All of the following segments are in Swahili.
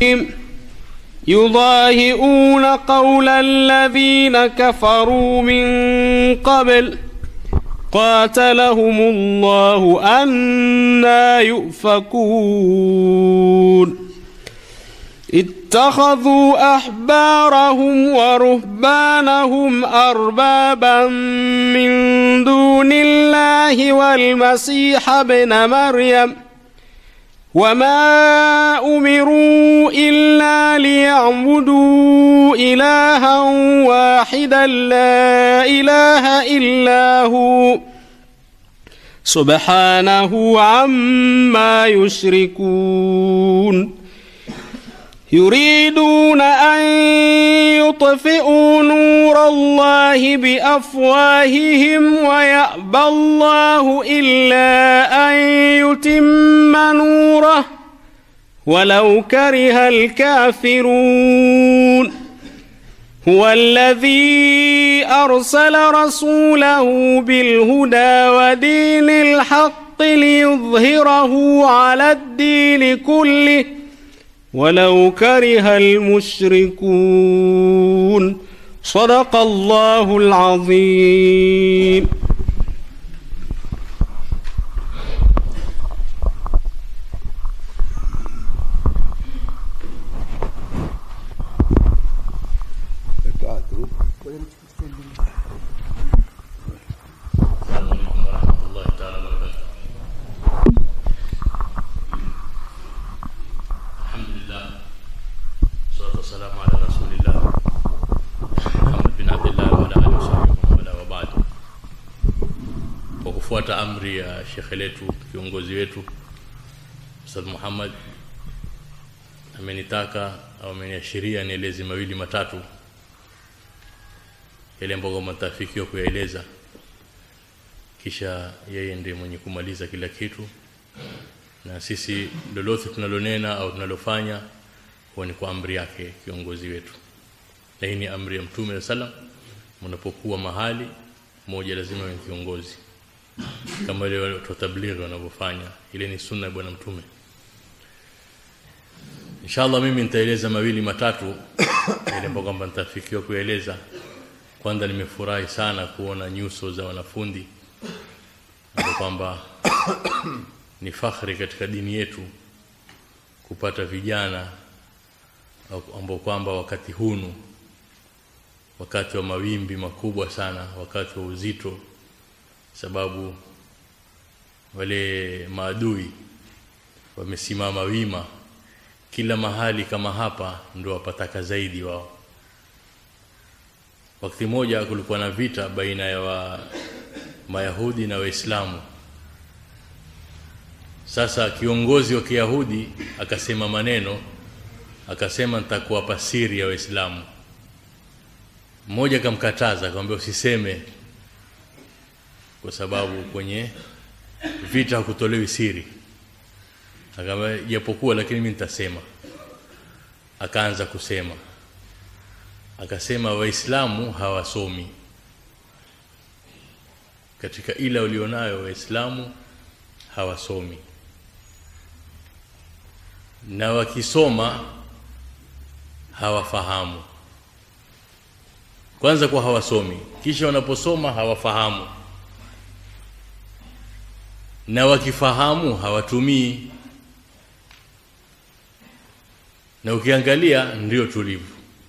يضاهئون قول الذين كفروا من قبل قاتلهم الله أنا يؤفكون اتخذوا أحبارهم ورهبانهم أربابا من دون الله والمسيح ابن مريم وما أمروا إلا ليعبدوا إلها واحدا لا إله إلا هو سبحانه عما يشركون يريدون أن يطفئوا نور الله بأفواههم ويأبى الله إلا أن يتم نوره ولو كره الكافرون هو الذي أرسل رسوله بالهدى ودين الحق ليظهره على الدين كله ولو كره المشركون صدق الله العظيم السلام عليكم ورحمة الله تعالى وبركاته الحمد لله والصلاة والسلام على رسول الله Muhammad bin Abdullah wa ala alihi wasallam wala wa ba'd. Kwa kufuata amri ya shekhe letu kiongozi wetu Ustadh Muhammad amenitaka au ameniashiria nieleze mawili matatu yale ambayo matafikiwa kuyaeleza kisha yeye ndiye mwenye kumaliza kila kitu na sisi lolote tunalonena au tunalofanya huwa ni kwa amri yake kiongozi wetu na hii ni amri ya mtume sallam mnapokuwa mahali moja lazima ni kiongozi kama ile watu wa tablighi wanavyofanya ile ni sunna ya bwana mtume inshallah mimi nitaeleza mawili matatu ile ambayo kwamba nitafikiwa kueleza kwanza nimefurahi sana kuona nyuso za wanafunzi ambao kwamba ni fakhri katika dini yetu kupata vijana ambao kwamba wakati hunu wakati wa mawimbi makubwa sana wakati wa uzito sababu wale maadui wamesimama wima kila mahali kama hapa ndio wapataka zaidi wao wakati moja kulikuwa na vita baina ya wa mayahudi na waislamu sasa kiongozi wa kiyahudi akasema maneno akasema nitakuwapa siri ya waislamu mmoja akamkataza akamwambia usiseme kwa sababu kwenye vita hakutolewi siri akamwambia japokuwa lakini mimi nitasema akaanza kusema akasema waislamu hawasomi katika ila ulionayo waislamu hawasomi na wakisoma hawafahamu kwanza kwa hawasomi kisha wanaposoma hawafahamu na wakifahamu hawatumii na ukiangalia ndio tulivu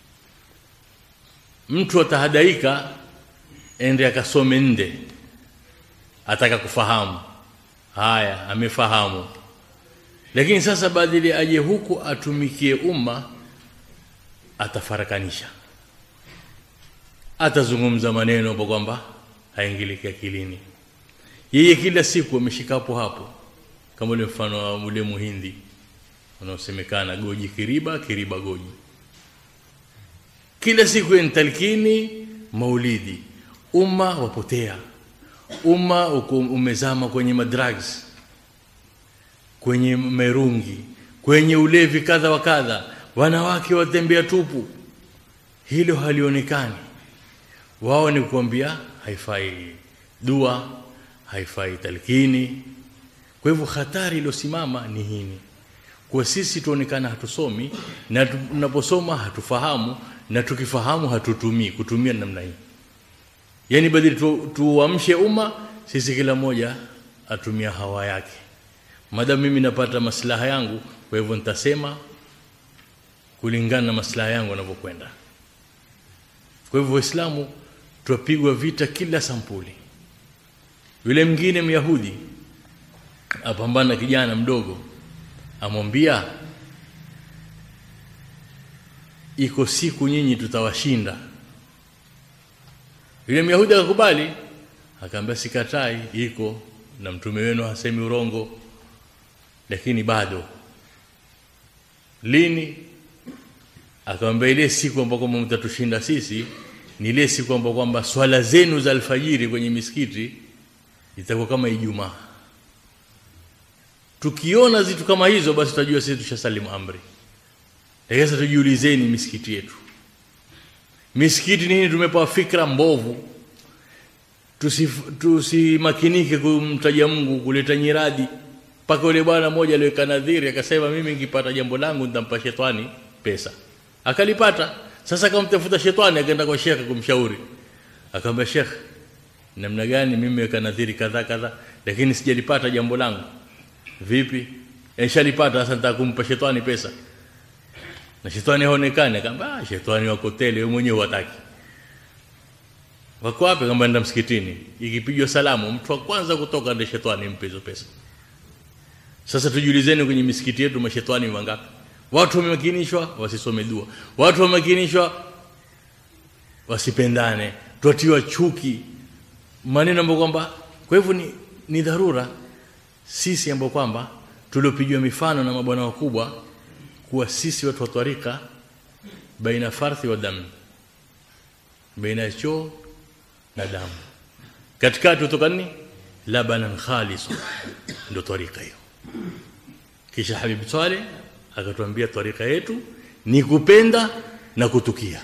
mtu atahadaika ende akasome nde ataka kufahamu haya amefahamu lakini sasa badili aje huku atumikie umma atafarakanisha atazungumza maneno hapo kwamba haingiliki akilini yeye kila siku ameshikapo hapo kama ule mfano wa ule muhindi unaosemekana goji kiriba kiriba goji kila siku ni talkini maulidi umma wapotea umma umezama kwenye madrugs kwenye merungi kwenye ulevi kadha wa kadha wanawake watembea tupu hilo halionekani wao ni kuambia haifai dua haifai talkini kwa hivyo hatari iliyosimama ni hini kwa sisi tuonekana hatusomi na tunaposoma hatufahamu na tukifahamu hatutumii kutumia namna hii yani badili tu, tuamshe umma sisi kila mmoja atumia hawa yake madamu mimi napata maslaha yangu kwa hivyo nitasema kulingana na maslaha yangu yanavyokwenda kwa hivyo waislamu twapigwa vita kila sampuli yule mwingine myahudi apambana na kijana mdogo amwambia iko siku nyinyi tutawashinda yule myahudi akakubali akaambia sikatai iko na mtume wenu hasemi urongo lakini bado lini akamwambia ile siku ambayo kwamba mtatushinda sisi ni ile siku ambayo kwamba swala zenu za alfajiri kwenye misikiti itakuwa kama Ijumaa tukiona zitu kama hizo basi tutajua sisi tushasalimu amri lakini sasa tujiulizeni misikiti yetu misikiti nini tumepewa fikra mbovu tusimakinike tusi kumtaja Mungu kuleta nyiradi mpaka yule bwana mmoja aliweka nadhiri akasema mimi nikipata jambo langu nitampa shetani pesa akalipata sasa akamtafuta shetani akaenda kwa shekhe kumshauri akamwambia shekhe namna gani mimi weka nadhiri kadha kadha lakini sijalipata jambo langu vipi nishalipata sasa nitaka kumpa shetani pesa na shetani haonekani akamwambia ah shetani wako tele wewe mwenyewe wataki wako wapi kama nenda msikitini ikipigwa salamu mtu wa kwanza kutoka ndiye shetani mpe hizo pesa sasa tujiulizeni kwenye misikiti yetu mashetani wangapi watu wamemakinishwa wasisome dua watu wamemakinishwa wasipendane twatiwa chuki maneno ambayo kwamba kwa hivyo ni, ni dharura sisi ambao kwamba tuliopigiwa mifano na mabwana wakubwa kuwa sisi watu wa twarika baina farthi wa damu baina choo na damu katikati kutoka nini labanan khalis ndio twarika hiyo kisha Habib Saleh akatuambia twarika yetu ni kupenda na kutukia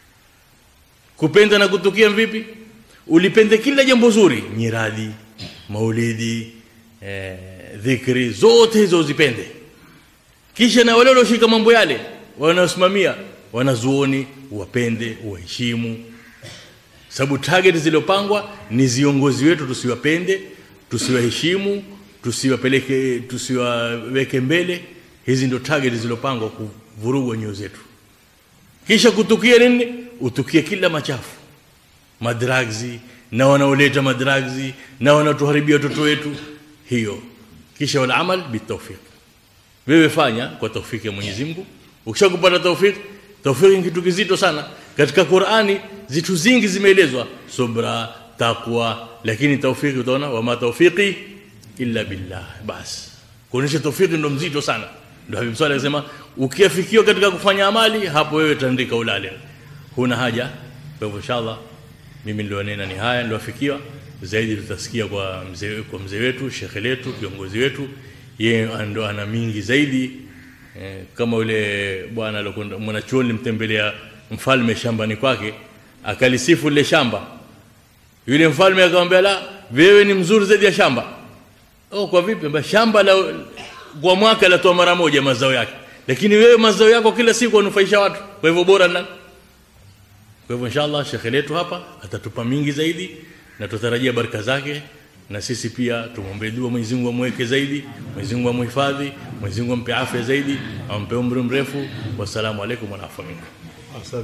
kupenda na kutukia vipi ulipende kila jambo zuri nyiradi maulidi eh, dhikri zote hizo uzipende kisha na wale walioshika mambo yale wanaosimamia wanazuoni wapende waheshimu sababu target zilizopangwa ni viongozi wetu tusiwapende tusiwaheshimu tusiwapeleke tusiwaweke mbele hizi ndio target zilizopangwa kuvurugwa nyoyo zetu kisha kutukia nini utukie kila machafu madragzi na wanaoleta madragzi na wanatuharibia watoto wetu hiyo kisha wal amal bitawfiq wewe fanya kwa tawfiki ya Mwenyezi Mungu ukishakupata tawfik tawfik ni kitu kizito sana katika Qur'ani zitu zingi zimeelezwa subra taqwa lakini tawfiki utaona wama tawfiki illa billah bas kuonesha tawfiki ndo mzito sana ndio Habib Saleh akasema ukiafikiwa katika kufanya amali hapo wewe tandika ulale huna haja kwa hivyo inshallah mimi nilionena ni haya niliofikiwa zaidi tutasikia kwa mzee kwa mzee wetu shekhe letu kiongozi wetu yeye ndo ana mingi zaidi eh, kama yule bwana alikwenda mwanachuoni nimtembelea mfalme shambani kwake akalisifu lile shamba yule mfalme akamwambia la wewe ni mzuri zaidi ya shamba oh kwa vipi Mba, shamba la kwa mwaka latoa mara moja mazao yake lakini wewe mazao yako kila siku unufaisha watu kwa hivyo bora nani kwa hivyo inshallah shekhe letu hapa atatupa mingi zaidi na tutarajia baraka zake na sisi pia tumwombee dua Mwenyezi Mungu amweke zaidi Mwenyezi Mungu amhifadhi Mwenyezi Mungu ampe afya zaidi ampe umri mrefu wassalamu alaikum wa rahmatullahi Asante.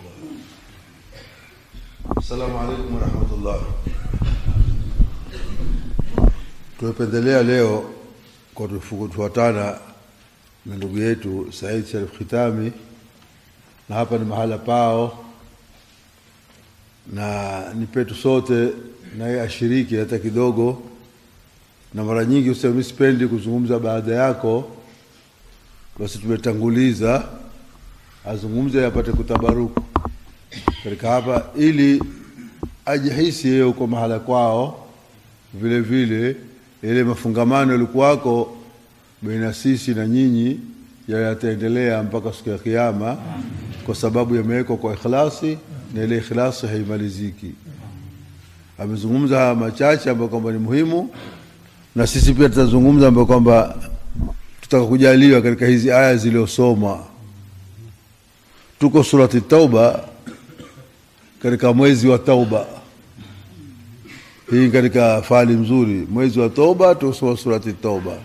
Assalamu alaikum warahmatullah. Tumependelea leo kwa kufuatana na ndugu yetu Said Sharif Khitami, na hapa ni mahala pao na ni petu sote, na yeye ashiriki hata kidogo. Na mara nyingi usema mimi sipendi kuzungumza baada yako, basi tumetanguliza azungumze apate kutabaruku katika hapa, ili ajihisi yeye uko mahala kwao, vile vile ile mafungamano yalikuwako baina sisi na nyinyi yataendelea mpaka siku ya Kiyama, kwa sababu yamewekwa kwa ikhlasi, na ile ikhlasi haimaliziki. Amezungumza haya machache ambayo kwamba ni muhimu, na sisi pia tutazungumza ambayo kwamba tutaka kujaliwa katika hizi aya zilizosomwa tuko surati tauba katika mwezi wa tauba hii katika fali mzuri mwezi wa toba tusoma surati tauba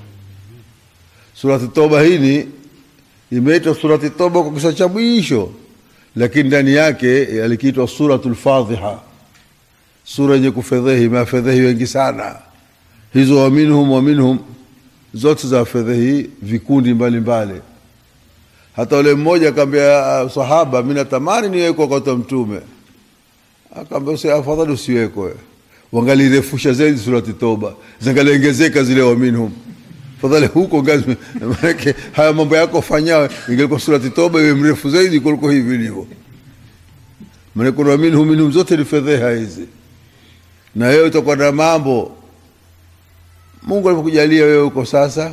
surati tauba hii imeitwa surati tauba kwa kisa cha mwisho lakini ndani yake alikiitwa suratul fadhiha sura yenye kufedhehi mafedhehi wengi sana hizo waminhum waminhum zote za fedhehi vikundi mbalimbali mbali. hata ule mmoja akaambia sahaba mi natamani niwekwe wakati wa mtume akaambia afadhali usiwekwe wangalirefusha zaidi surati toba zangaliongezeka zile waminhum fadhali huko ngazi manake haya mambo yako fanyawe ingelikuwa surati toba iwe mrefu zaidi kuliko hivi ilivyo maana kuna minhum minhum zote ni fedheha hizi na wewe utakuwa na mambo Mungu alikujalia wewe uko sasa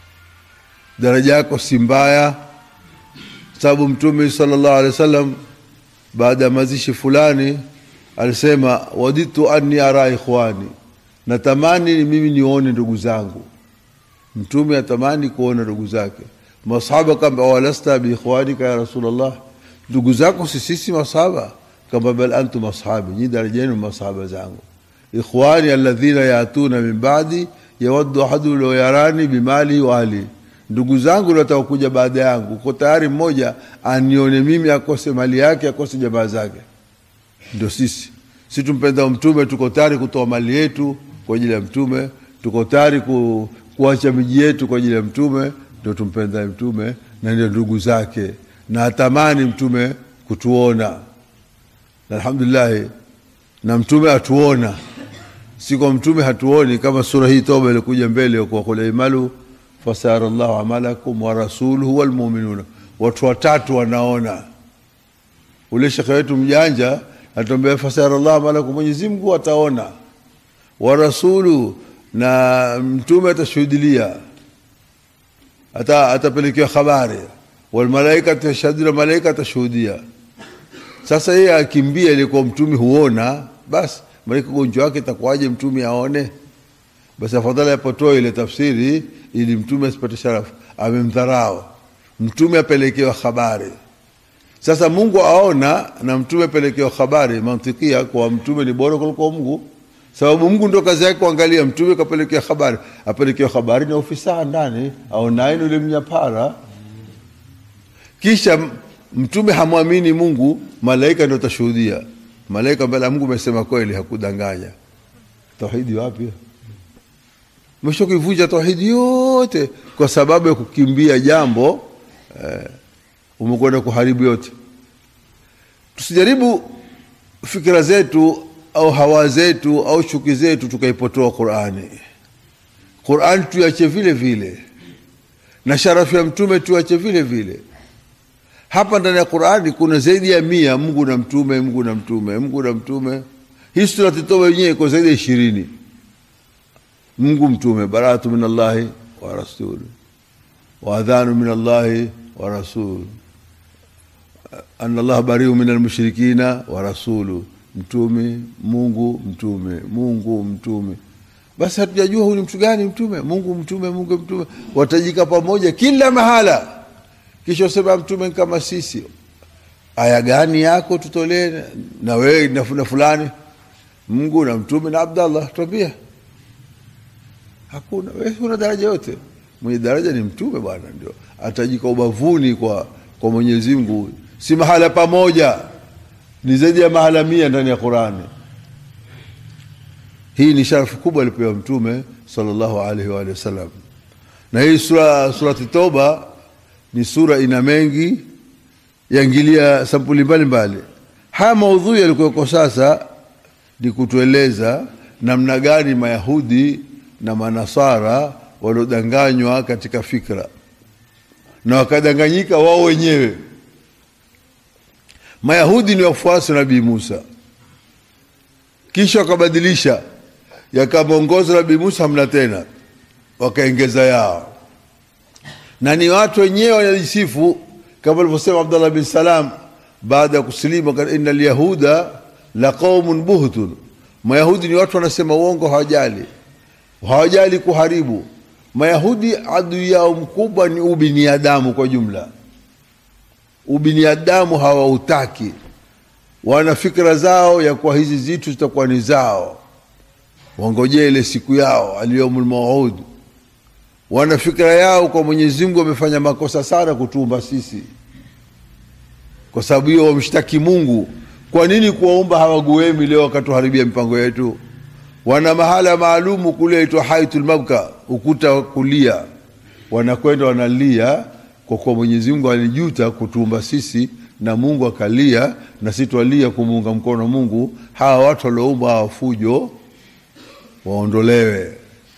daraja yako si mbaya sababu mtume sallallahu alaihi wasallam baada ya mazishi fulani alisema waditu anni ara ikhwani natamani mimi nione ndugu zangu mtume atamani kuona ndugu zake masahaba kamba walasta biikhwanika ya rasulullah ndugu zako si sisi masahaba kama bal antum ashabi nyi daraja yenu masahaba zangu ikhwani alladhina yatuna min ba'di yawaddu ahadu law yarani bimali wa ahli ndugu zangu wataka kuja baada yangu uko tayari mmoja anione mimi akose mali yake akose jamaa zake ndio sisi si tumpenda mtume tuko tayari kutoa mali yetu kwa ajili ya mtume tuko tayari ku, kuacha miji yetu kwa ajili ya mtume ndio tumpenda mtume na ndio ndugu zake na atamani mtume kutuona na alhamdulillah na mtume atuona si kwa mtume hatuoni kama sura hii toba ilikuja mbele kwa kula imalu fasara llahu amalakum wa rasuluhu walmuminuna watu watatu wanaona ule shekhe wetu mjanja atuambia fasara llahu amalakum mwenyezi mungu ataona wa rasulu na mtume atashuhudilia ata atapelekewa habari walmalaika tashhadu na malaika atashuhudia sasa yeye akimbia ilikuwa mtume huona basi malaika ugonjwa wake itakuwaje mtume aone basi afadhali apotoe ile tafsiri ili mtume asipate sharafu amemdharau mtume apelekewa habari sasa mungu aona na mtume apelekewa habari mantikia kwa mtume ni bora kuliko mungu sababu mungu ndo kazi yake kuangalia mtume kapelekewa habari apelekewa habari ni ofisa ndani aonaini ule mnyapara kisha mtume hamwamini mungu malaika ndo atashuhudia malaika mbele ya mungu amesema kweli hakudanganya tauhidi wapi mwisho kuivunja tauhidi yote kwa sababu ya kukimbia jambo eh, umekwenda kuharibu yote tusijaribu fikira zetu au hawa zetu au chuki zetu tukaipotoa qurani qurani tuache vile vile na sharafu ya mtume tuache vile vile hapa ndani ya qurani kuna zaidi ya mia mungu na mtume mungu na mtume mungu na mtume hii surati toba yenyewe iko zaidi ya ishirini mungu mtume baratu min allahi wa rasuli waadhanu min allahi wa rasulu ana allaha bariu min almushrikina wa rasulu mtume mungu mtume mungu mtume basi hatujajua huyu ni mtu gani mtume mungu mtume mungu mtume watajika pamoja kila mahala kisha usema mtume kama sisi aya gani yako tutolee na wewe na na fulani mungu na mtume na abdallah twambia hakuna wewe una daraja yote mwenye daraja ni mtume bwana ndio atajika ubavuni kwa kwa mwenyezi mungu si mahala pamoja ni zaidi ya mahala mia ndani ya qurani hii ni sharafu kubwa alipewa mtume sallallahu alaihi wa sallam na hii sura surati toba ni sura ina mengi yaingilia sampuli mbalimbali haya maudhui yalikuweko sasa ni kutueleza namna gani mayahudi na manasara waliodanganywa katika fikra na wakadanganyika wao wenyewe mayahudi ni wafuasi wa nabii musa kisha wakabadilisha yakamwongoza nabii musa hamna tena wakaengeza yao na ni watu wenyewe wanajisifu kama alivyosema abdallah bin salam baada ya kusilimu ina lyahuda la qaumun buhtun mayahudi ni watu wanasema uongo hawajali hawajali kuharibu Mayahudi adui yao mkubwa ni ubiniadamu kwa jumla. Ubiniadamu hawautaki, wana fikra zao ya kuwa hizi zitu zitakuwa ni zao, wangojee ile siku yao aliyomul mauud. Wana fikra yao kwa Mwenyezi Mungu wamefanya makosa sana kutuumba sisi, kwa sababu hiyo wamshtaki Mungu, kwa nini kuwaumba hawaguemi leo wakatuharibia mipango yetu? wana mahala maalumu kule aitwa haitul mabka, ukuta wa kulia, wanakwenda wanalia kwa kuwa Mwenyezi Mungu alijuta kutuumba sisi na Mungu akalia na sisi twalia kumuunga mkono Mungu. Hawa watu walioumba hawa fujo waondolewe.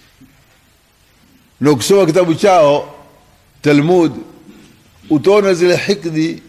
Na ukisoma kitabu chao Talmud utaona zile hikdi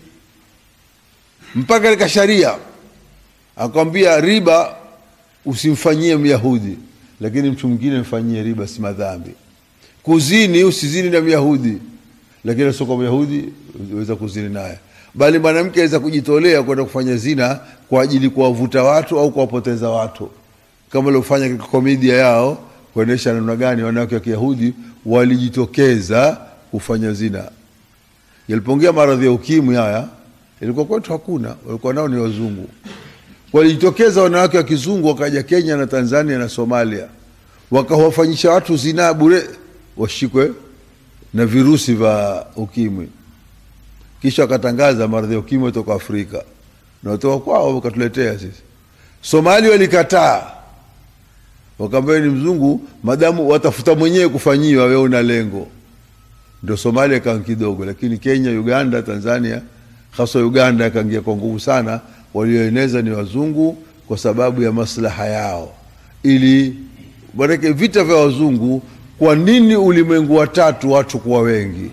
mpaka katika sharia akwambia riba usimfanyie Myahudi, lakini mtu mwingine mfanyie riba, si madhambi. Kuzini usizini na Myahudi, lakini sio kwa Myahudi uweza kuzini naye, bali mwanamke aweza kujitolea kwenda kufanya zina kwa ajili kuwavuta watu au kuwapoteza watu, kama waliofanya katika komedia yao kuonyesha namna gani wanawake wa Kiyahudi walijitokeza kufanya zina. Yalipoingia maradhi ya ukimwi haya, ilikuwa kwetu hakuna, walikuwa nao ni wazungu walijitokeza wanawake wa kizungu wakaja Kenya na Tanzania na Somalia, wakawafanyisha watu zinaa bure, washikwe na virusi vya ukimwi. Kisha wakatangaza maradhi ya ukimwi toka Afrika na watoka kwao wakatuletea sisi. Somali walikataa, wakaambia ni mzungu, madamu watafuta mwenyewe kufanyiwa, wewe una lengo. Ndio Somalia ikawa kidogo, lakini Kenya, Uganda, Tanzania, hasa Uganda ikaingia kwa nguvu sana walioeneza ni wazungu kwa sababu ya maslaha yao, ili manake vita vya wazungu. Kwa nini ulimwengu wa tatu watu kuwa wengi?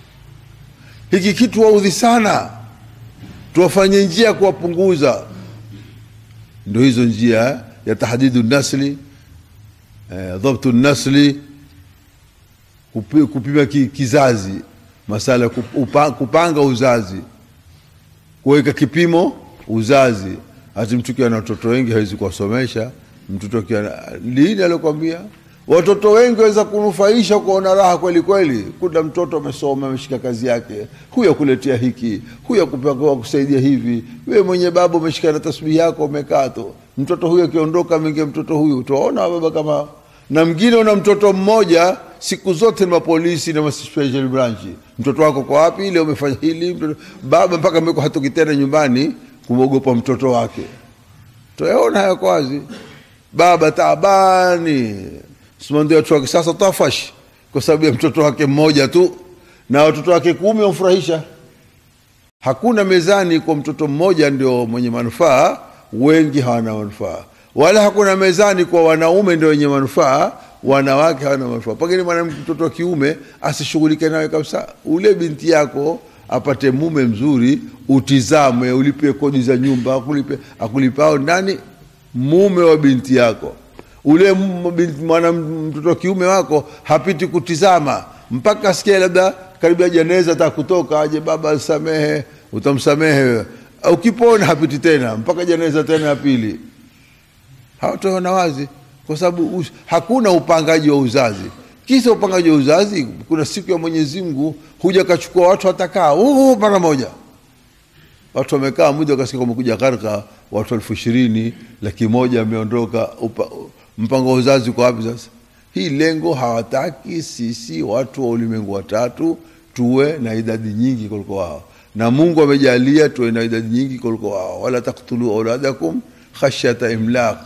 Hiki kitu waudhi sana, tuwafanye njia ya kuwapunguza. Ndo hizo njia ya tahdidu nasli, eh, dhabtu nasli, kupi, kupima ki, kizazi, masala ya kupa, kupanga uzazi, kuweka kipimo uzazi. Hati mtu kiwa na watoto wengi hawezi kuwasomesha. Mtoto kiwa lini, alikwambia watoto wengi waweza kunufaisha, kuona raha kweli kweli. Kuna mtoto amesoma, ameshika kazi yake, huyu akuletea hiki, huyu akupewa kusaidia hivi. Wewe mwenye baba umeshika na tasbihi yako, umekaa tu, mtoto huyu akiondoka, ameingia mtoto huyu. Tuwaona baba kama na mwingine, una mtoto mmoja siku zote ni mapolisi na special branch. Mtoto wako kwa wapi? Ile umefanya hili mtoto, baba mpaka meko hatoki tena nyumbani kumwogopa mtoto wake. Tuyaona haya kwazi, baba taabani simandio watu wa kisasa tafash kwa sababu ya mtoto wake mmoja tu, na watoto wake kumi wamfurahisha. Hakuna mezani kwa mtoto mmoja ndio mwenye manufaa, wengi hawana manufaa, wala hakuna mezani kwa wanaume ndio wenye manufaa, wanawake hawana manufaa. Pengine mwanamke mtoto wa kiume asishughulike nawe kabisa, ule binti yako apate mume mzuri, utizame, ulipe kodi za nyumba, akulipe akulipao nani? Mume wa binti yako. Ule mwana mtoto wa kiume wako hapiti kutizama mpaka asikie labda karibu ya jeneza ta kutoka, aje baba samehe, utamsamehe wewe. Ukipona hapiti tena mpaka jeneza tena ya pili. Hawataona wazi, kwa sababu hakuna upangaji wa uzazi. Kisa upangaji wa uzazi, kuna siku ya Mwenyezi Mungu huja kachukua watu watakaa uh, mara moja. Watu wamekaa muda, wakasikia kumekuja gharka, watu elfu ishirini laki moja ameondoka. Mpango wa uzazi kwa wapi sasa? Hii lengo hawataki sisi watu wa ulimwengu watatu tuwe na idadi nyingi kuliko wao, na Mungu amejalia tuwe na idadi nyingi kuliko wao. Wala taktulu auladakum khashyata imlaq,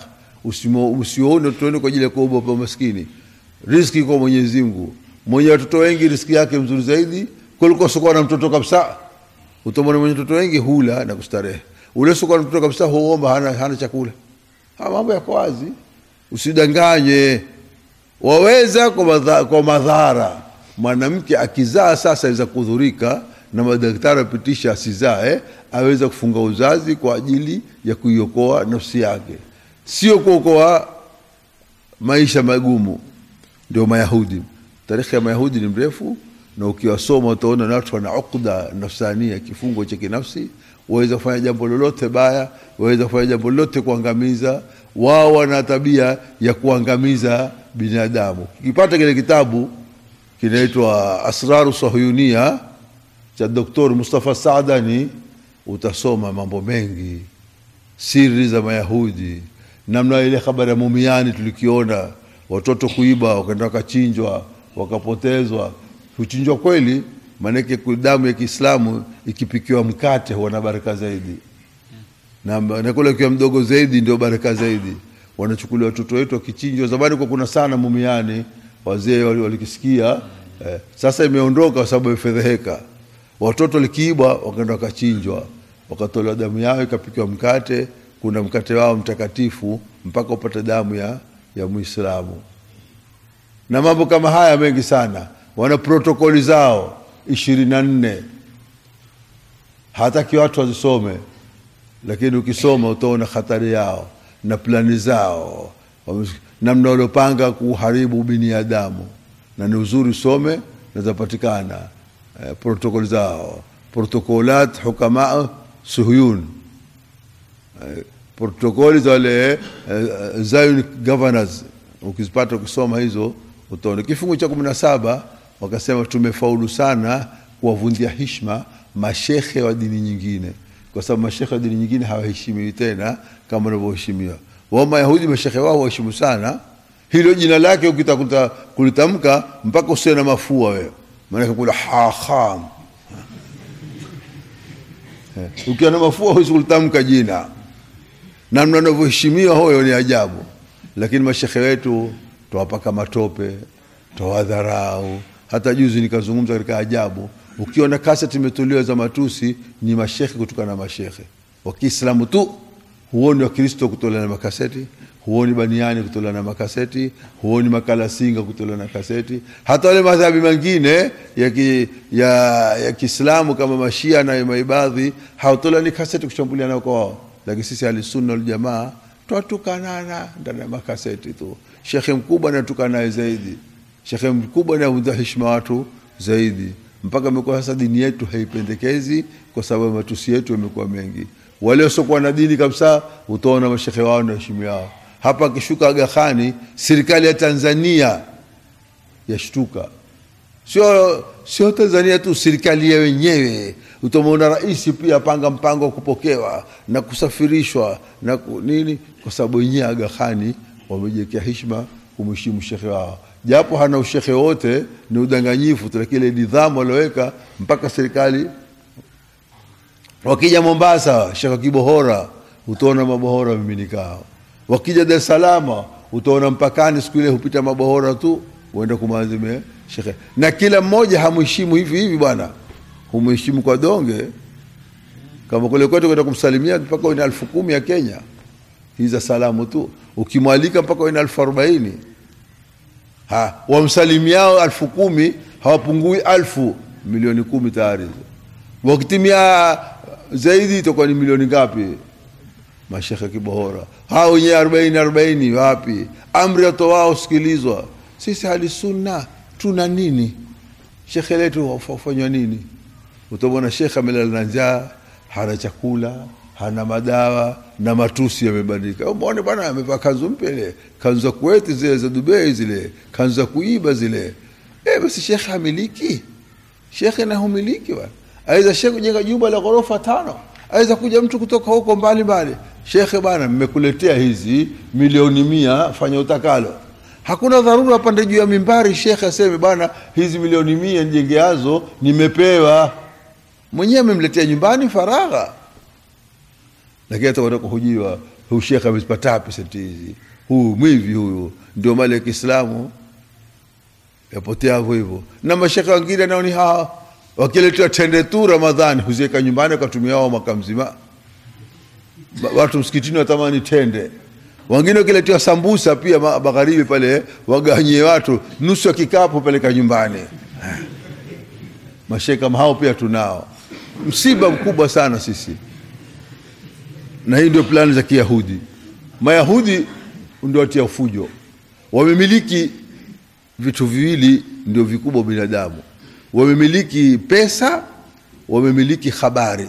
usione tuone kwa ajili ya kuogopa maskini. Riziki kwa Mwenyezi Mungu. Mwenye watoto wengi riziki yake mzuri zaidi kuliko sikuwa na mtoto kabisa. Utamwona mwenye watoto wengi hula na kustarehe, ule sikuwa na mtoto kabisa huomba, hana, hana chakula. Haya mambo yako wazi, usidanganye. Waweza kwa, madha, kwa madhara. Mwanamke akizaa sasa aweza kudhurika na madaktari apitisha asizae, aweza kufunga uzazi kwa ajili ya kuiokoa nafsi yake, sio kuokoa maisha magumu. Ndio Mayahudi. Tarikhi ya Mayahudi ni mrefu, na ukiwasoma utaona na watu wana ukda nafsania, kifungo cha kinafsi. Waweza kufanya jambo lolote baya, waweza kufanya jambo lolote kuangamiza. Wao wana tabia ya kuangamiza binadamu. Ukipata kile kitabu kinaitwa Asraru Sahuyunia cha Doktor Mustafa Saadani, utasoma mambo mengi, siri za Mayahudi, namna ile habari ya Mumiani tulikiona, watoto kuiba, wakaenda wakachinjwa, wakapotezwa. Kuchinjwa kweli, maanake damu ya Kiislamu ikipikiwa mkate huwa na baraka zaidi na na kule ukiwa mdogo zaidi ndio baraka zaidi. Wanachukulia watoto wetu wakichinjwa. Zamani kwa kuna sana mumiani, wazee wali- walikisikia eh, sasa imeondoka kwa sababu imefedheheka. Watoto likiibwa wakaenda wakachinjwa, wakatolewa damu yao ikapikiwa mkate. Kuna mkate wao mtakatifu mpaka upate damu ya, ya Muislamu na mambo kama haya mengi sana. Wana protokoli zao ishirini na nne hataki watu wazisome, lakini ukisoma utaona hatari yao na plani zao, wame- namna waliopanga kuharibu binadamu, na ni uzuri usome na zapatikana eh, protokoli zao, protokolat hukama suhuyun eh, protokoli za wale eh, Zion governors ukizipata ukisoma hizo utaona kifungu cha kumi na saba wakasema tumefaulu sana kuwavundia hishma mashekhe wa dini nyingine, kwa sababu mashekhe wa dini nyingine hawaheshimiwi tena kama wanavyoheshimiwa wao. Mayahudi mashekhe wao waheshimu sana. Hilo jina lake ukitakuta kulitamka mpaka usiwe na mafua wewe, maanake kula haham Eh, ukiwa na mafua huwezi kulitamka jina namna wanavyoheshimiwa huyo ni ajabu, lakini mashekhe wetu twawapaka matope, twawadharau. Hata juzi nikazungumza katika ajabu, ukiona kaseti imetolewa za matusi ni mashekhe kutokana na mashekhe wa Kiislamu tu, huoni Wakristo kutolewa na makaseti, huoni Baniani kutolewa na makaseti, huoni Makalasinga kutolewa na kaseti. Hata wale madhabi mengine ya ki, ya, ya Kiislamu kama Mashia na Maibadhi hawatolewa ni kaseti kushambulia nao kwa wao, lakini sisi Ahlusunna wal Jamaa twatukanana ndani ya makaseti tu. Shekhe mkubwa anatukana naye zaidi, shekhe mkubwa anavunja heshima watu zaidi, mpaka imekuwa sasa dini yetu haipendekezi kwa sababu matusi yetu yamekuwa mengi. Wale wasiokuwa na dini kabisa, utaona mashekhe wao na heshima yao. Hapa akishuka Aga Khani, serikali ya Tanzania yashtuka sio sio Tanzania tu, serikali ya wenyewe. Utamwona rais pia apanga mpango wa kupokewa na kusafirishwa na ku, nini, kwa sababu wenyewe Aga Khani wamejiwekea heshima kumheshimu shekhe wao, japo hana ushekhe wote, ni udanganyifu tu, lakini ile nidhamu walioweka mpaka serikali. Wakija Mombasa, shekhe Kibohora, utaona mabohora miminikao. Wakija Dar es Salaam, utaona mpakani siku ile hupita mabohora tu uenda kumazime shekhe, na kila mmoja hamheshimu hivi hivi bwana, humheshimu kwa donge. Kama kule kwetu kwenda kumsalimia mpaka uwe na elfu kumi ya Kenya, hizi za salamu tu. Ukimwalika mpaka uwe na elfu arobaini ha wamsalimiao elfu kumi hawapungui elfu milioni kumi tayari. Wakitimia zaidi itakuwa ni milioni ngapi? Mashekhe Kibohora hao wenyewe arobaini arobaini, wapi? Amri atoao sikilizwa sisi hali sunna tuna nini? Shekhe letu wafanywa nini? Utamwona shekhe amelala na njaa, hana chakula, hana madawa na matusi yamebadilika. Umeone bwana amevaa kanzu mpya ile, kanzu za Kuwait zile za Dubai zile, kanzu za kuiba zile. Eh, basi shekhe hamiliki, shekhe na humiliki bwana. Aweza shekhe kujenga jumba la ghorofa tano, aweza kuja mtu kutoka huko mbali mbali. Shekhe bwana, mmekuletea hizi milioni mia, fanya utakalo Hakuna dharura apande juu ya mimbari shekhe aseme bwana, hizi milioni mia nijengeazo nimepewa. Mwenyewe amemletea nyumbani faragha, lakini hata kwenda kuhojiwa, huyu shekhe amezipata wapi senti hizi? Huyu mwivi huyu, ndio mali ya Kiislamu yapotea hivyo hivyo. Na mashekhe wengine nao ni hawa, wakiletewa tende tu Ramadhani huziweka nyumbani, wakatumia wao mwaka mzima. Watu msikitini watamani tende wengine wakiletewa sambusa pia magharibi pale waganyie watu nusu ya kikapu peleka nyumbani. Mashehe kama hao pia tunao, msiba mkubwa sana sisi, na hii ndio plani za Kiyahudi. Mayahudi ndio watia fujo, wamemiliki vitu viwili ndio vikubwa binadamu, wamemiliki pesa, wamemiliki habari.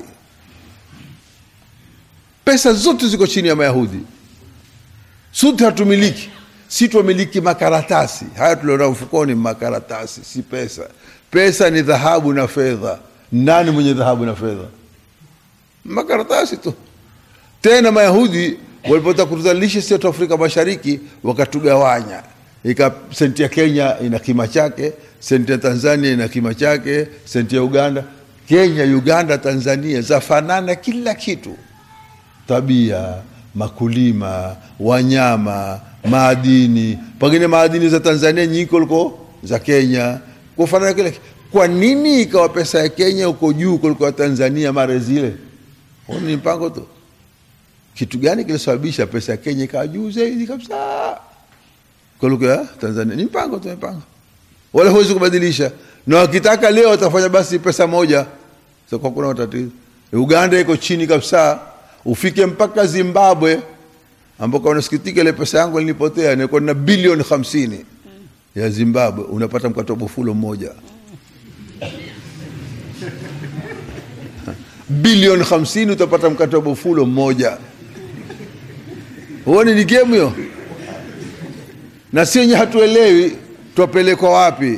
Pesa zote ziko chini ya Mayahudi sote hatumiliki. si tumiliki makaratasi haya tuliona mfukoni makaratasi si pesa pesa ni dhahabu na fedha nani mwenye dhahabu na fedha makaratasi tu tena mayahudi walipotaka kutuzalisha sisi watu wa afrika mashariki wakatugawanya ika senti ya kenya ina kima chake senti ya tanzania ina kima chake senti ya uganda kenya uganda tanzania zafanana kila kitu tabia makulima wanyama maadini pengine maadini za tanzania nyingi kuliko za kenya kufanana kile kwa nini ikawa pesa ya kenya uko juu kuliko ya tanzania mara zile huu ni mpango tu kitu gani kilisababisha pesa ya kenya ikawa juu zaidi kabisa kuliko ya tanzania ni mpango tu mpango wala huwezi kubadilisha na wakitaka leo watafanya basi pesa moja so kwa kuna matatizo uganda iko chini kabisa ufike mpaka zimbabwe ambako unasikitika ile pesa yangu ilinipotea nilikuwa na bilioni hamsini ya zimbabwe unapata mkatobo fulo mmoja bilioni hamsini utapata mkatobo fulo mmoja huoni ni gemu hiyo na si wenye hatuelewi twapelekwa wapi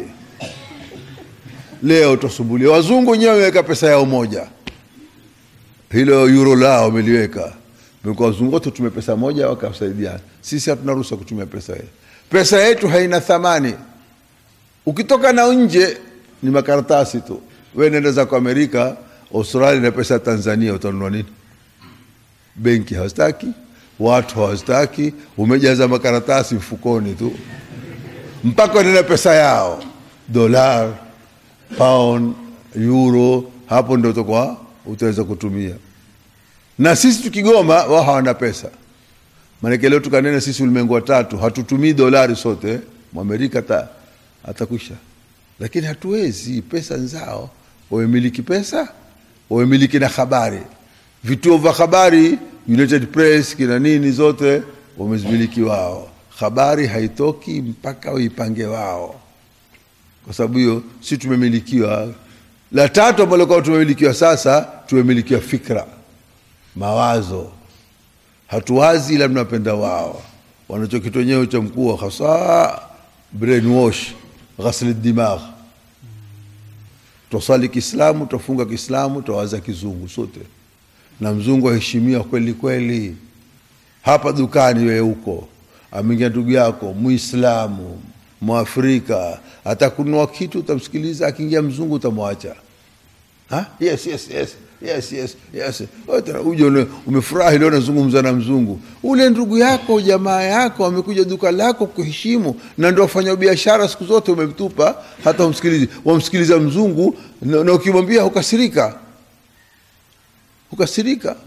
leo twasumbulia wazungu wenyewe wameweka pesa yao moja hilo euro lao wameliweka Mekuwa wazungu wote tume pesa moja wakasaidiana sisi hatuna ruhusa kutumia pesa yetu pesa yetu haina thamani ukitoka na nje ni makaratasi tu we nenda zako amerika australia na pesa ya tanzania utanunua nini benki hawastaki watu hawastaki umejaza makaratasi mfukoni tu mpaka nena pesa yao dolar pound euro hapo ndo utakuwa utaweza kutumia na sisi tukigoma wao hawana pesa maanake leo tukanena sisi ulimwengu wa tatu hatutumii dolari sote mwamerika ta atakwisha lakini hatuwezi pesa nzao wamemiliki pesa wamemiliki na habari vituo vya habari united press kina nini zote wamezimiliki wao habari haitoki mpaka waipange wao kwa sababu hiyo si tumemilikiwa la tatu ambalo kwa tumemilikiwa sasa tumemilikiwa fikra mawazo hatuwazi ila tunapenda wao wanachokitu wenyewe cha mkuu hasa brainwash ghasl dimagh twasali kiislamu twafunga kiislamu twawaza kizungu sote na mzungu aheshimiwa kweli kweli hapa dukani wewe huko ameingia ndugu yako muislamu mwafrika atakunua kitu utamsikiliza akiingia mzungu utamwacha Ha? yes yes yes yes yes yes Wote uje une- umefurahi leo unazungumza na mzungu ule ndugu yako jamaa yako amekuja duka lako kuheshimu na ndio wafanya biashara siku zote umemtupa hata umsikilizi wamsikiliza mzungu na, na ukimwambia hukasirika hukasirika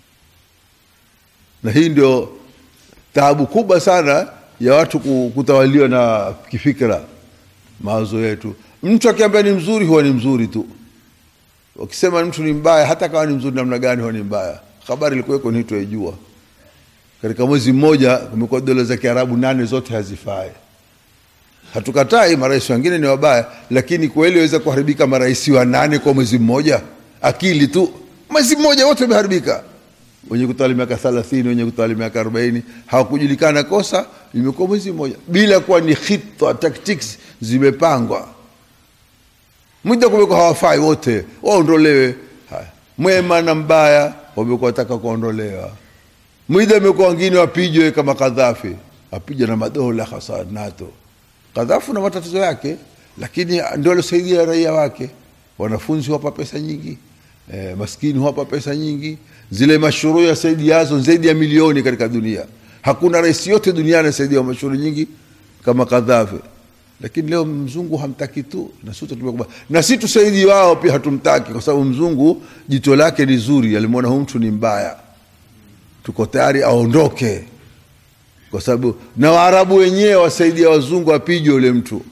na hii ndio taabu kubwa sana ya watu ku- kutawaliwa na kifikra mawazo yetu mtu akiambia ni mzuri huwa ni mzuri tu wakisema mtu ni mbaya hata kama ni mzuri namna gani huwa ni mbaya habari ilikuweko ni tuaijua katika mwezi mmoja kumekuwa dola za kiarabu nane zote hazifai hatukatai marais wengine ni wabaya lakini kweli waweza kuharibika marais wa nane kwa mwezi mmoja akili tu mwezi mmoja wote wameharibika wenye kutawali miaka thelathini wenye kutawali miaka arobaini hawakujulikana kosa imekuwa mwezi mmoja bila kuwa ni khita tactics zimepangwa muda kumekuwa hawafai wote waondolewe haya mwema na mbaya wamekuwa wataka kuondolewa mwida imekuwa wengine wapijwe kama kadhafi apija na madola hasa nato kadhafu na matatizo yake lakini ndio alisaidia raia wake wanafunzi wapa pesa nyingi eh, maskini huwapa pesa nyingi zile mashuru ya saidi yazo zaidi ya milioni katika dunia hakuna rais yote duniani asaidia mashuru nyingi kama kadhafi lakini leo mzungu hamtaki tu na sisi tumekubali na si tusaidi wao pia hatumtaki kwa sababu mzungu jito lake ni zuri alimwona huyu mtu ni mbaya tuko tayari aondoke kwa sababu na waarabu wenyewe wasaidia wazungu apigwe ule mtu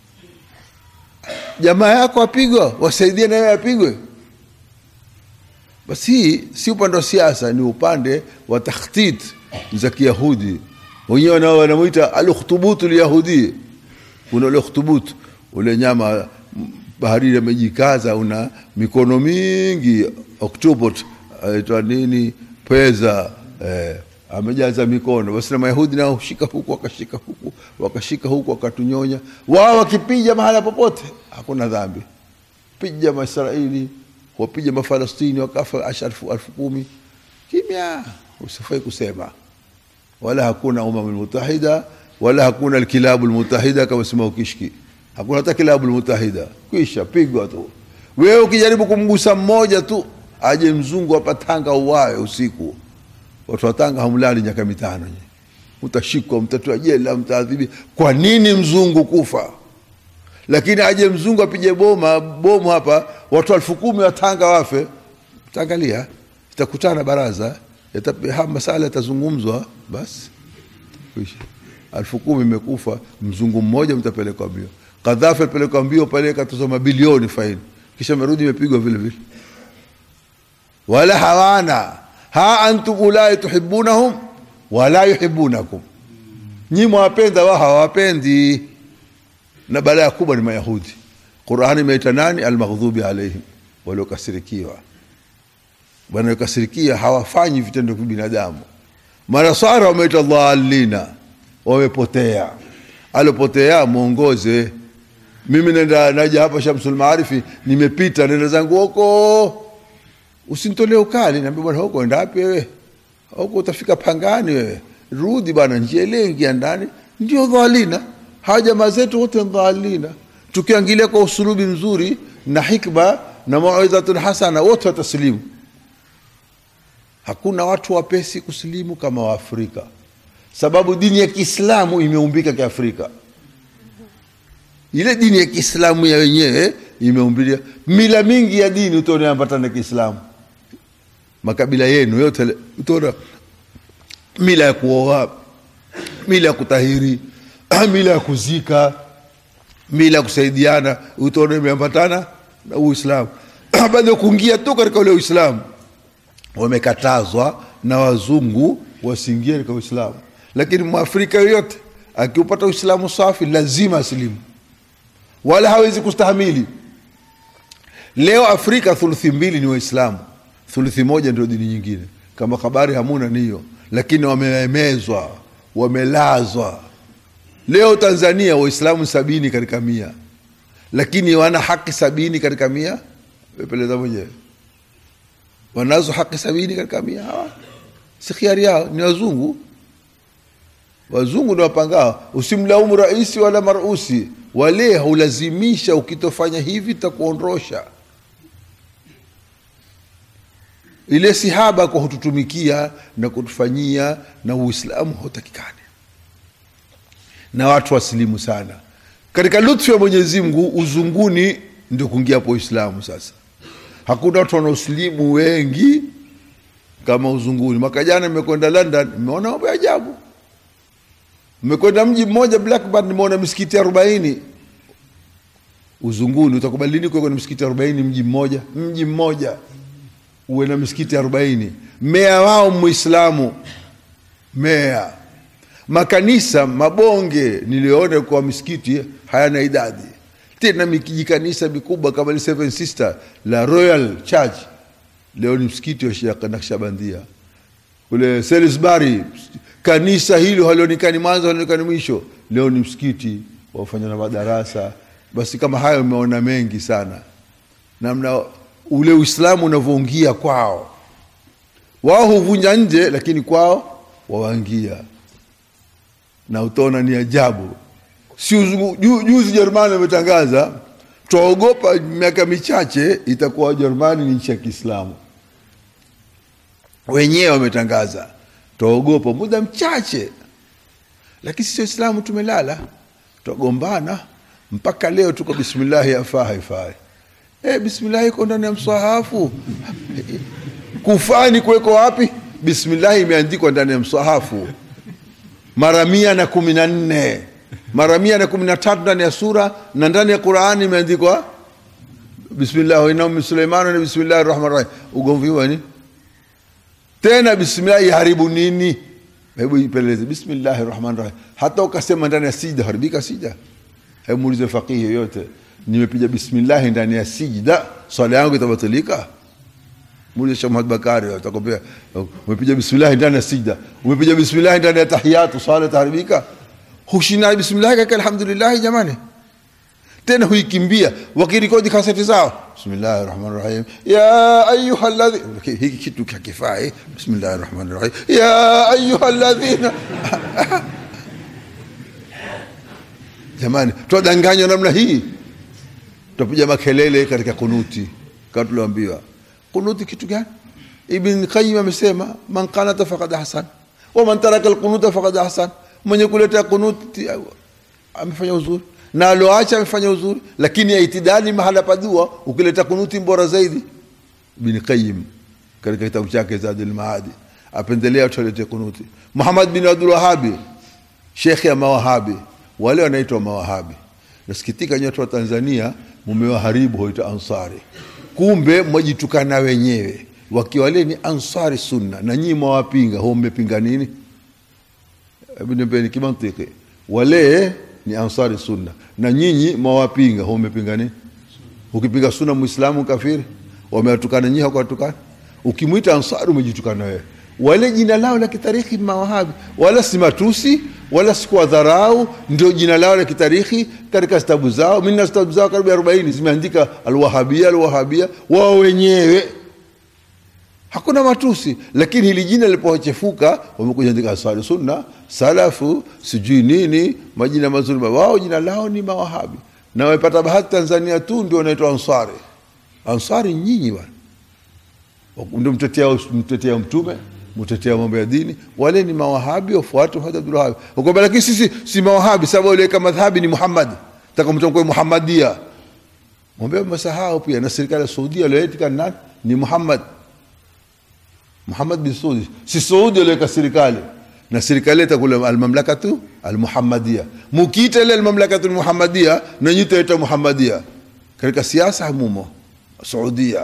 jamaa yako apigwa wasaidie na yeye apigwe basi hii si upande wa siasa ni upande wa takhtit za kiyahudi wenyewe nao wanamwita alukhtubutu lyahudi kuna ule ukhtubutu ule nyama m- baharini amejikaza una mikono mingi octopus aitwa nini pweza eh, amejaza mikono basi na mayahudi nao hushika huku wakashika huku wakashika huku wakatunyonya wao wakipija mahala popote hakuna dhambi pija maisraeli wapija mafalastini wakafa asharfu alfu kumi kimya usifai kusema wala hakuna umam lmutahida wala hakuna alkilabu lmutahida kama sema ukishki hakuna hata kilabu lmutahida kwisha pigwa tu wewe ukijaribu kumgusa mmoja tu aje mzungu hapa tanga uwawe usiku watu wa tanga hamlali miaka mitano nye. mtashikwa mtatua jela mtaadhibi kwa nini mzungu kufa lakini aje mzungu apige boma bomu hapa watu elfu kumi wa tanga wafe taangalia itakutana baraza yata- haya masala yatazungumzwa basi Kwisha. elfu kumi imekufa mzungu mmoja mtapelekwa mbio kadhafi alipelekwa mbio pale katozwa mabilioni faini kisha merudi imepigwa vile vile wala hawana ha antum ulai tuhibunahum wala yuhibunakum nyi mwapenda wao hawapendi na balaa kubwa ni mayahudi qurani imeita nani almaghdubi alaihim waliokasirikiwa wanaokasirikia hawafanyi vitendo vya binadamu manasara wameita dhalina wamepotea alopotea mwongoze mimi nenda naja hapa shamsul maarifi nimepita nenda zangu huko usinitolee ukali naambia bwana huko enda wapi wewe huko utafika pangani wewe rudi bwana njia ile ingia ndani ndio dhalina hawa jamaa zetu wote ni dhalina tukiangalia kwa usulubi mzuri na hikma na mauidhatun hasana wote watasilimu hakuna watu wapesi kusilimu kama waafrika sababu dini ya kiislamu imeumbika kiafrika ile dini ya kiislamu ya wenyewe imeumbilia mila mingi ya dini utaona ambatana na kiislamu makabila yenu yote le- utaona mila ya kuoa mila ya kutahiri mila ya kuzika mila ya kusaidiana utaona imeambatana na uislamu baada ya kuingia tu katika ule uislamu wamekatazwa na wazungu wasiingie katika uislamu lakini mwafrika yoyote akiupata uislamu safi lazima asilimu wala hawezi kustahamili leo afrika thuluthi mbili ni waislamu thuluthi moja ndio dini nyingine kama habari hamuna niyo lakini wameemezwa wamelazwa leo tanzania waislamu sabini katika mia lakini wana haki sabini katika mia wepeleza mwenyewe wanazo haki sabini katika mia hawa si khiari yao ni wazungu wazungu ni wapangao usimlaumu raisi wala marusi wale haulazimisha ukitofanya hivi takuondosha ile sihaba kwa hututumikia na kutufanyia na uislamu hautakikani na watu wasilimu sana katika lutfu ya mwenyezi mungu uzunguni ndio kuingia hapo uislamu sasa hakuna watu wanaosilimu wengi kama uzunguni mwaka jana nimekwenda london nimeona mambo ya ajabu mmekwenda mji mmoja blackburn nimeona misikiti arobaini uzunguni utakubali lini kuwekwa na misikiti arobaini mji mmoja mji mmoja uwe na misikiti arobaini meya wao muislamu meya makanisa mabonge niliyoona kwa misikiti hayana idadi tena mikijikanisa mikubwa kama ile seven sister la royal church leo ni msikiti wa Shia Naqshbandia kule Salisbury kanisa hilo halionekani mwanzo halionekani mwisho leo ni msikiti wafanya na madarasa basi kama hayo umeona mengi sana namna ule uislamu unavyoingia kwao wao huvunja nje lakini kwao wawaingia na utaona ni ajabu si uzungu- ju- juzi jerumani wametangaza twaogopa miaka michache itakuwa wajerumani ni nchi ya kiislamu wenyewe wametangaza twaogopa muda mchache lakini sisi waislamu tumelala twagombana mpaka leo tuko bismillahi afaa haifai e, bismillahi iko ndani ya msahafu kufani kuweko wapi bismillahi imeandikwa ndani ya msahafu mara mia na kumi na nne mara mia na kumi na tatu ndani ya sura na ndani ya qurani imeandikwa bismillah wainam min suleimana na bismillahi rahmani rahim ugomvi huo ni tena bismillahi haribu nini hebu ipeleleze bismillahi rahmani rahim hata ukasema ndani ya sijda haribika sijda hebu muulize faqihi yoyote nimepiga bismillahi ndani ya sijda swala yangu itabatilika muulize Sheikh Muhammad Bakari atakwambia umepiga bismillah ndani ya sijda umepiga bismillah ndani ya tahiyatu swala taharibika hushina bismillah kaka alhamdulillah jamani tena huikimbia wakirikodi kaseti zao bismillahi rahmani rahim ya ayuha alladhi hiki kitu kakifai bismillahi rahmani rahim ya ayuha alladhina jamani twadanganywa namna hii tutapiga makelele katika kunuti kama tulioambiwa kunuti kitu gani ibn qayyim amesema man qanata faqad ahsan wa man taraka alqunuta faqad ahsan mwenye kuleta kunuti amefanya uzuri na aloacha amefanya uzuri lakini itidali mahala pa dua ukileta kunuti bora zaidi ibn qayyim katika kitabu chake zadul maadi apendelea tulete kunuti muhammad bin abdul wahabi shekhe ya mawahabi wale wanaitwa mawahabi nasikitika nyote wa tanzania mumewaharibu hoita ansari kumbe mwajitukana wenyewe wakiwa wale ni ansari sunna na nyinyi mwawapinga ho mmepinga nini hebu niambeni kimantiki wale ni ansari sunna na nyinyi mwawapinga ho mmepinga nini ukipinga sunna muislamu kafiri wamewatukana nyinyi hakuwatukana ukimwita ansari umejitukana wewe wale jina lao la kitarikhi mawahabi wala si matusi wala si kuwadharau ndio jina lao la kitarikhi katika vitabu zao mimi na vitabu zao karibu 40 zimeandika alwahabia alwahabia wao wenyewe hakuna matusi lakini hili jina lilipochefuka wamekuja andika asali sunna salafu sijui nini majina mazuri wao jina lao ni mawahabi na wamepata bahati tanzania tu ndio wanaitwa ansari ansari nyinyi bwana ndio mtetea mtetea mtume mtetea mambo ya dini wale ni mawahabi wafuate Muhammad Abdul Wahhab ukwambia lakini sisi si mawahabi sababu wale kama madhhabi ni Muhammad taka mtamko Muhammadia mwambie msahau pia na serikali ya Saudi aliyoitika nani ni Muhammad Muhammad bin Saudi si Saudi aliweka serikali na serikali itakula almamlakatu almuhammadia mukiita ile almamlakatu almuhammadia na nyinyi taita muhammadia katika siasa hamumo Saudia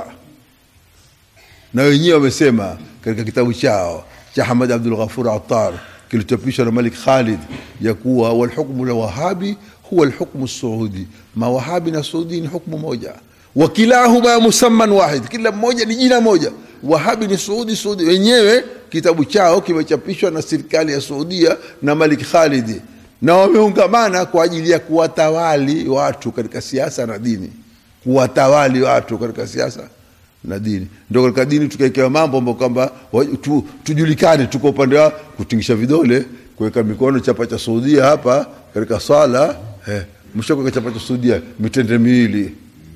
na wenyewe wamesema katika kitabu chao cha Hamad Abdul Ghafur Attar kilichopishwa na Malik Khalid ya kuwa walhukmu lwahabi huwa alhukmu saudi, mawahabi na saudi ni hukmu moja, wakilahuma musamman wahid, kila mmoja ni jina moja. Wahabi ni Saudi, Saudi wenyewe kitabu chao kimechapishwa na serikali ya Saudia na Malik Khalid, na wameungamana kwa ajili ya kuwatawali watu katika siasa na dini, kuwatawali watu katika siasa na dini. Ndio katika dini tukawekewa mambo ambayo kwamba tu, tujulikane tuko upande wa kutingisha vidole, kuweka mikono chapa cha Saudia hapa katika swala eh, mshakuweka chapa cha Saudia mitende miwili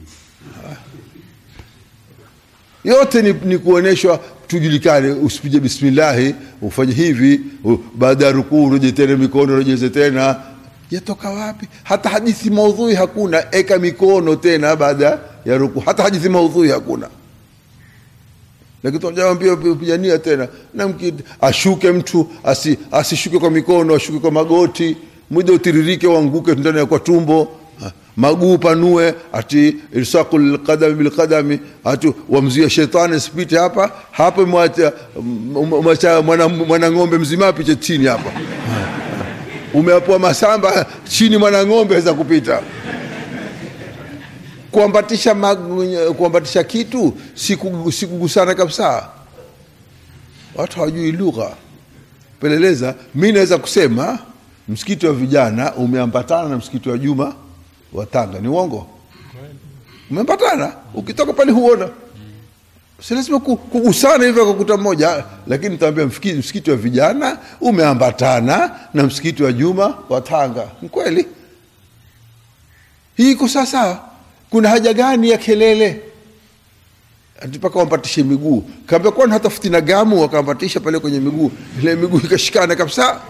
yote ni, ni kuonyeshwa tujulikane. Usipige bismillahi, ufanye hivi, baada ya rukuu ureje tena mikono, urejeze tena. Yatoka wapi? Hata hadithi maudhui hakuna, eka mikono tena baada ya rukuu. Hata hadithi maudhui hakuna, lakini tunajambia pigania tena na mki, ashuke mtu asi, asishuke kwa mikono, ashuke kwa magoti, mwida utiririke, uanguke ndani ya kwa tumbo maguu panue, ati ilsaqu lqadami bilqadami, ati wamzuia shetani asipite hapa hapa, mwacha mwana, mwana ng'ombe mzima apite chini hapa, umeapoa masamba chini, mwana ng'ombe aweza kupita. Kuambatisha, kuambatisha kitu si kugusana kabisa. Watu hawajui lugha. Peleleza, mi naweza kusema msikiti wa vijana umeambatana na msikiti wa Juma wa Tanga. Ni uongo? Umepatana, ukitoka pale huona, si lazima kugusana hivyo kwa kuta mmoja, lakini nitaambia msikiti wa vijana umeambatana na msikiti wa Juma wa Tanga. Ni kweli, hii iko sawasawa. Kuna haja gani ya kelele mpaka wampatishe miguu? Kaambia kwani hatafuti na gamu, wakampatisha pale kwenye miguu, ile miguu ikashikana kabisa.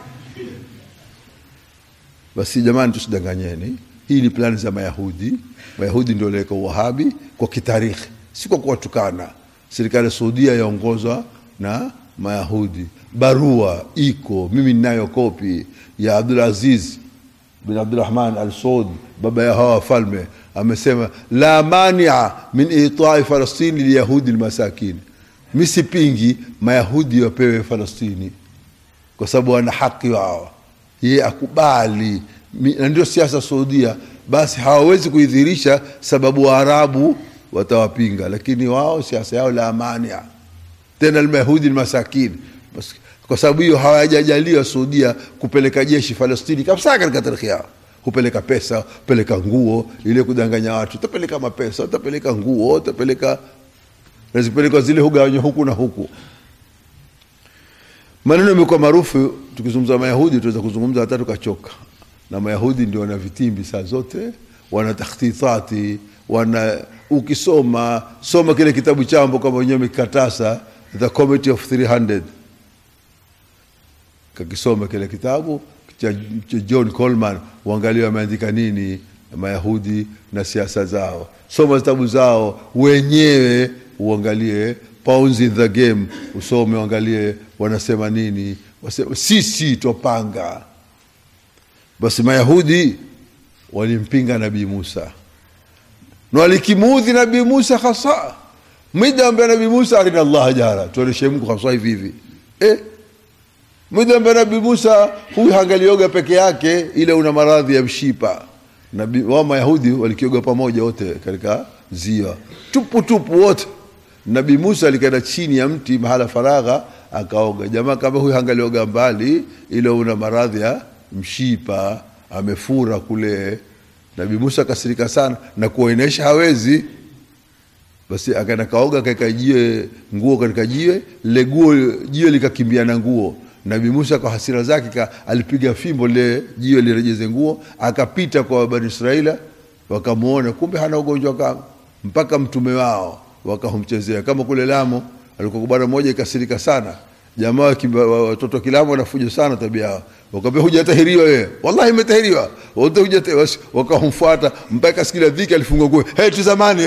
Basi jamani, tusidanganyeni. Hii ni plani za Mayahudi. Mayahudi ndio waliweka Uwahabi kwa kitarikhi, si kwa kuwatukana. Serikali ya Saudia yaongozwa na Mayahudi. Barua iko, mimi ninayo kopi ya Abdul Aziz bin Abdurrahman al Saud, baba ya hawa wafalme, amesema la mania min itai falastini liyahudi lmasakin, mi sipingi Mayahudi wapewe Falastini kwa sababu wana haki wao, yeye akubali na ndio siasa Saudia. Basi hawawezi kuidhirisha sababu Waarabu watawapinga lakini wao siasa yao la amani tena almayahudi ni masakini Bas- kwa sababu hiyo hawajajaliwa Saudia kupeleka jeshi Falastini kabisa katika tarikhi yao hupeleka pesa hupeleka nguo ile kudanganya watu utapeleka mapesa utapeleka nguo utapeleka na zikipelekwa zile hugawanywa huku na huku maneno yamekuwa maarufu tukizungumza mayahudi tunaweza kuzungumza hata tukachoka na mayahudi ndio wana vitimbi saa zote wana takhtitati wana ukisoma soma kile kitabu chambo kama wenyewe mikatasa the committee of 300 kakisoma kile kitabu cha, cha john coleman uangalie wameandika nini mayahudi na siasa zao soma vitabu zao wenyewe uangalie pounds in the game usome uangalie wanasema nini wasema, sisi twapanga basi mayahudi walimpinga nabii musa na walikimuudhi nabii musa hasa midambia nabii musa arina allah jara tuoneshe mungu hasa hivi hivi eh? midambia nabii musa huyu hangalioga peke yake ile una maradhi ya mshipa nabii wa mayahudi walikioga pamoja wote katika ziwa tupu tupu wote nabii musa alikaenda chini ya mti mahala faragha akaoga jamaa kama huyu hangalioga mbali ile una maradhi ya mshipa amefura kule nabii musa akasirika sana na kuonyesha hawezi basi akaenda kaoga akaeka jiwe nguo katika jiwe lile guo jiwe likakimbia na nguo nabii musa kwa hasira zake ka, alipiga fimbo lile jiwe lirejeze nguo akapita kwa bani israila wakamwona kumbe hana ugonjwa kama mpaka mtume wao wakamchezea kama kule lamo alikuwa bwana mmoja ikasirika sana jamaa wa kimba- wa- watoto wa kilamu wanafuja sana tabia yao wakaambia hujatahiriwa wewe wallahi imetahiriwa wote hujata basi wakamfuata mpaka siku ile dhiki alifungwa nguo hey tuzamani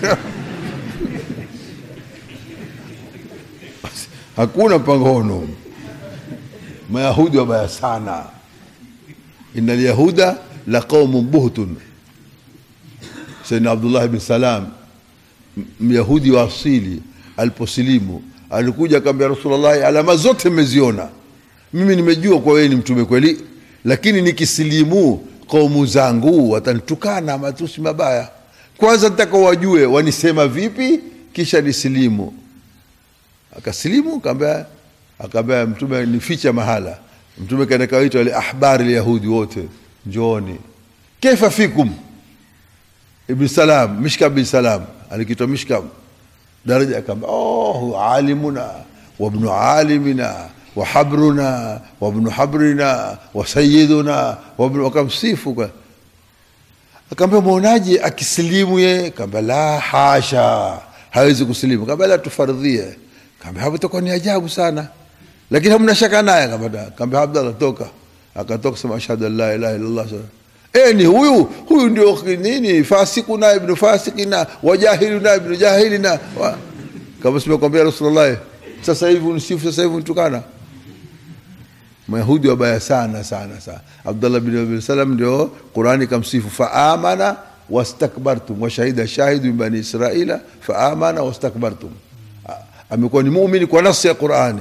hakuna mpangono mayahudi wabaya sana ina lyahuda la qaumun buhtun saidna abdullah bin salam m- myahudi wa asili aliposilimu alikuja akaambia rasulullahi alama zote mmeziona mimi nimejua kwa wewe ni mtume kweli lakini nikisilimu kaumu zangu watanitukana matusi mabaya kwanza nitaka wajue wanisema vipi kisha nisilimu akasilimu kaambia akaambia mtume nificha mahala mtume kaenda kawaita wale ahbari lyahudi wote njooni kaifa fikum ibn salam mishkam bin salam alikitwa mishkam daraja akaambia oh huwa alimuna wabnu alimina wahabruna wabnu habrina wasayiduna wabnu wakamsifu kwa akaambia mwonaje akisilimu ye kaambia la hasha hawezi kusilimu kaambia la tufardhie kaambia hapo itakuwa ni ajabu sana lakini hamna shaka naye kaambia kaambia abdallah toka akatoka sema ashhadu an la ilaha illallah e ni huyu huyu ndio nini fasikuna ibnu fasikina wajahiluna ibnu jahilina wa, kama simekwambia rasulullah sasa hivi unisifu sasa hivi unitukana mayahudi wabaya sana sana sana abdullah bin abi salam ndio qurani kamsifu faamana wastakbartum washahida shahidu min bani israila faamana wastakbartum A- amekuwa ni muumini kwa nafsi ya qurani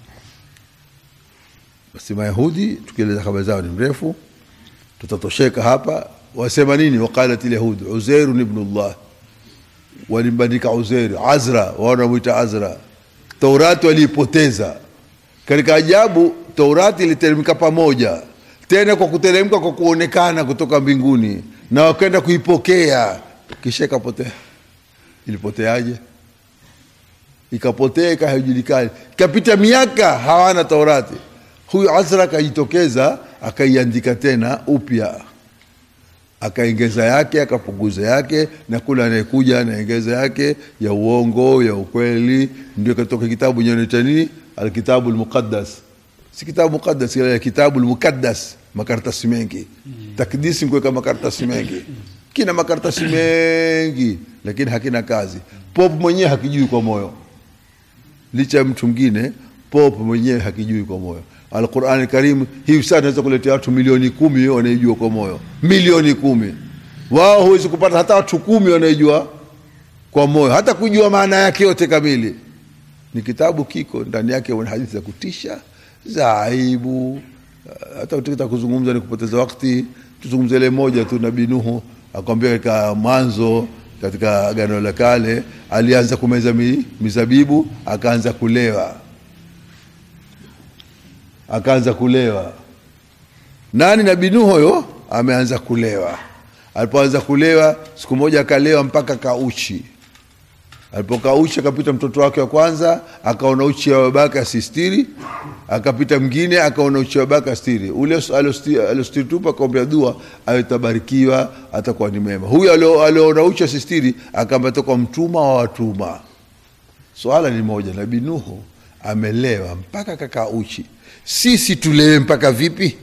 basi mayahudi tukieleza habari zao ni mrefu tutatosheka hapa wasema nini waqalat lyahud uzairun ibnullah walimbandika uzairi azra wanamwita azra taurati waliipoteza katika ajabu taurati iliteremka pamoja tena kwa kuteremka kwa kuonekana kutoka mbinguni na wakaenda kuipokea kisha ikapotea ilipoteaje ikapotea ika haijulikani ikapita miaka hawana taurati huyu azra akajitokeza akaiandika tena upya akaongeza yake akapunguza yake na kule anayekuja anaongeza yake ya uongo ya ukweli ndio katoka kitabu nyanaita nini alkitabu lmuqaddas si kitabu muqaddas ila ya kitabu lmukaddas makaratasi mengi takdisi nkuweka makaratasi mengi kina makaratasi mengi lakini hakina kazi pop mwenyewe hakijui kwa moyo licha ya mtu mwingine pop mwenyewe hakijui kwa moyo alquran karim hivi sasa naweza kuletea watu milioni kumi wanaijua kwa moyo milioni kumi wao huwezi kupata hata watu kumi wanaijua kwa moyo hata kujua maana yake yote kamili ni kitabu kiko ndani yake una hadithi za kutisha za aibu hata tukitaka kuzungumza ni kupoteza wakati tuzungumze ile moja tu nabii nuhu akwambia katika mwanzo katika agano la kale alianza kumeza mi, mizabibu akaanza kulewa akaanza kulewa nani nabii nuhu huyo ameanza kulewa alipoanza kulewa siku moja akalewa mpaka kauchi alipokaa uchi akapita mtoto wake wa kwanza akaona uchi wa babake asistiri akapita mwingine akaona uchi wa babake astiri ule aliostiri tupa akaombea dua awetabarikiwa atakuwa ni mema huyu alio- alioona uchi asistiri akaamba toka mtuma wa watuma swala ni moja nabii nuhu amelewa mpaka kakaa uchi sisi tulewe mpaka vipi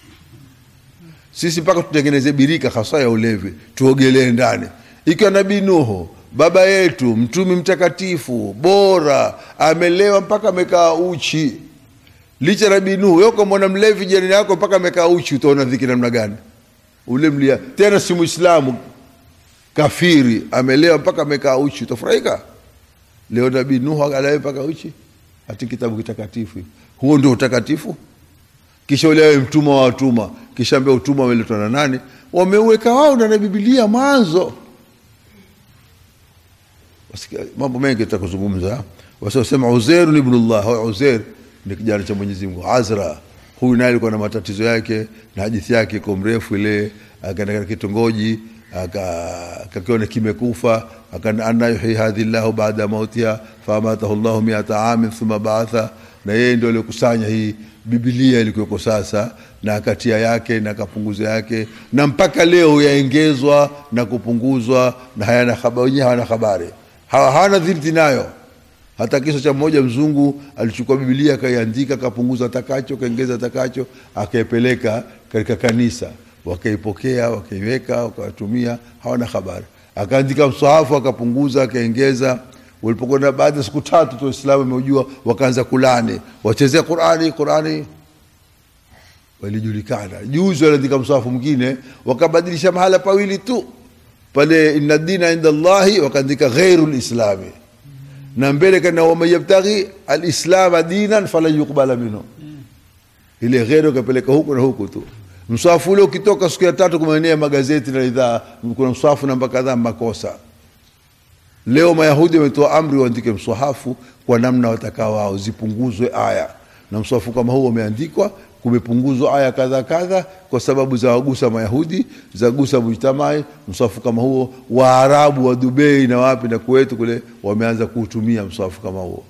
sisi mpaka tutengeneze birika hasa ya ulevi tuogelee ndani ikiwa nabii nuhu baba yetu mtumi mtakatifu bora amelewa mpaka amekaa uchi licha ya nabii nuhu yoko mwana mlevi jirani yako mpaka amekaa uchi utaona dhiki namna gani ule mlia tena si muislamu kafiri amelewa mpaka amekaa uchi utafurahika leo nabii nuhu akalewe mpaka uchi hati kitabu kitakatifu huo ndio utakatifu kisha ule awe mtumwa wa watuma kisha ambia utumwa wameletwa na nani wameuweka wao na na bibilia mwanzo Wasikia, mambo mengi tutakuzungumza wasiosema uzeiru ni ibnullah huyo uzeir ni kijana cha mwenyezi mungu azra huyu naye alikuwa na matatizo yake na hadithi yake iko mrefu ile akaenda katika kitongoji aka- akakiona kimekufa aka- anna yuhyi hadhi llahu baada mautiha faamatahu llahu miata amin thumma baatha na yeye ndio aliokusanya hii bibilia ilikuweko sasa na akatia yake na akapunguza yake na mpaka leo yaengezwa na kupunguzwa na hayana habari wenyewe hawana habari Hawa- hawana dhirti nayo hata kisa cha mmoja mzungu alichukua bibilia akaiandika akapunguza atakacho akaongeza atakacho akaipeleka katika kanisa wakaipokea wakaiweka wakawatumia hawana habari akaandika msahafu akapunguza akaongeza walipokwenda baada ya siku tatu tu waislamu wameujua wakaanza kulani wachezea qurani qurani walijulikana juzi waliandika msahafu mwingine wakabadilisha mahala pawili tu pale inna dina inda llahi wakaandika ghairu lislami na mbele kana waman yabtaghi alislama dinan falan yuqbala minhu ile ghairu kapeleka huku na huku tu mswafu ule ukitoka siku ya tatu kumeenea magazeti na idhaa kuna mswafu namba kadhaa makosa leo mayahudi wametoa amri waandike mswahafu kwa namna watakao wao zipunguzwe aya na mswahafu kama huu umeandikwa kumepunguzwa aya kadha kadha kwa sababu za wagusa mayahudi za gusa mujtamai mswahafu kama huo waarabu wa dubei na wapi na kuwetu kule wameanza kuutumia mswahafu kama huo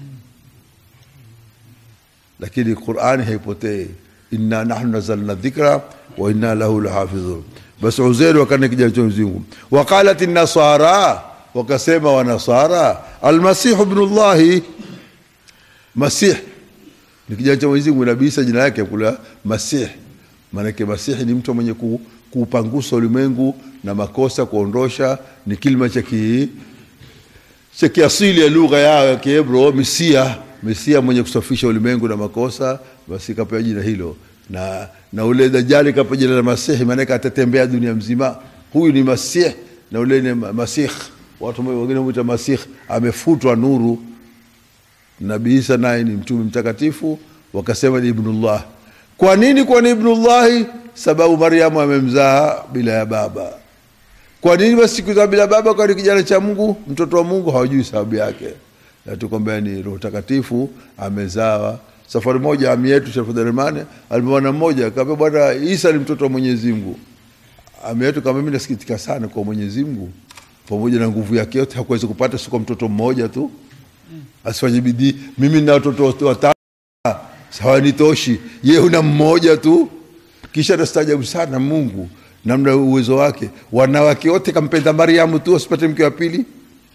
lakini qurani haipotei inna nahnu nazalna dhikra wa inna lahu lahafidhun basi uzeri wakana kijana cha mzingu waqalat nasara wakasema wanasara almasihu bnullahi masih ni kijana cha mwenyezi mungu nabii isa jina yake kula masih maanake masihi ni mtu mwenye ku, kuupangusa ulimwengu na makosa kuondosha ni kilima cha ki cha kiasili ya lugha yao ya kiebro misia misia mwenye kusafisha ulimwengu na makosa basi kapewa jina hilo na na ule dajali kapewa jina la masihi maanake atatembea dunia mzima huyu ni masih na ule ni ma- masih watu wengine mwita masih amefutwa nuru nabii isa naye ni mtume mtakatifu wakasema ni ibnullah kwa nini kwa ni ibnullahi sababu mariamu amemzaa bila ya baba kwa nini basi siku za bila baba kwani kijana cha mungu mtoto wa mungu hawajui sababu yake Na tukwambia ni roho takatifu amezawa safari moja ami yetu shafudharimane alimwona mmoja kaambia bwana isa ni mtoto wa mwenyezi mungu ami yetu kama mimi nasikitika sana kwa mwenyezi mungu pamoja na nguvu yake yote hakuwezi kupata si kwa mtoto mmoja tu asifanye bidii mimi nina watoto watano hawanitoshi ye una mmoja tu kisha nastaajabu sana mungu namna uwezo wake wanawake wote kampenda mariamu tu asipate mke wa pili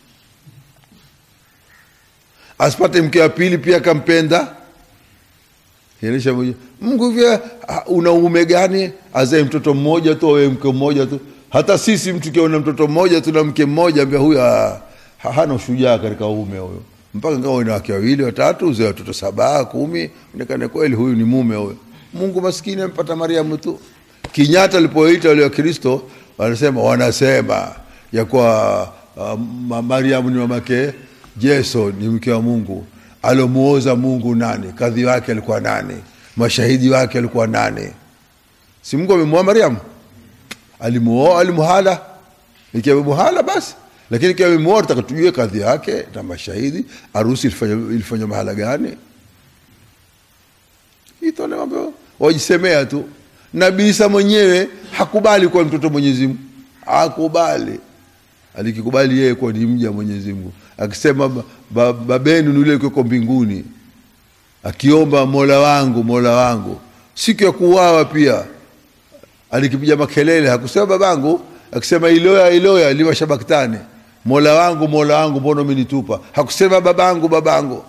asipate mke wa pili pia kampenda Inaonyesha mwenye- mungu vya una uume gani azae mtoto mmoja tu awe mke mmoja tu hata sisi mtu kiona mtoto mmoja tu na mke mmoja ambia huyu ah, ha- hana ushujaa katika uume huyo mpaka ngawa ina wake wawili watatu uzae watoto saba kumi onekane kweli huyu ni mume huyo mungu maskini ampata mariamu tu kinyata alipoita wale wa kristo wanasema wanasema ya kuwa uh, ma- mariamu ni mamake jeso ni mke wa mungu alomuoza mungu nani kadhi wake alikuwa nani mashahidi wake alikuwa nani si mungu amemuoa mariamu alimuoa alimuhala ikiwa amemuhala basi lakini kiwa amemuoa tutaka tujue kadhi yake na mashahidi harusi ilifanywa ilifanywa mahala gani itone mambo wajisemea tu nabii isa mwenyewe hakubali kuwa mtoto wa mwenyezi mungu hakubali alikikubali yeye kuwa ni mja wa mwenyezi mungu akisema ba- ba- babenu ni yule yuko mbinguni akiomba mola wangu mola wangu siku ya kuuawa pia alikipiga makelele hakusema babangu akisema iloya iloya lima shabaktani mola wangu mola wangu mbona umenitupa hakusema babangu babangu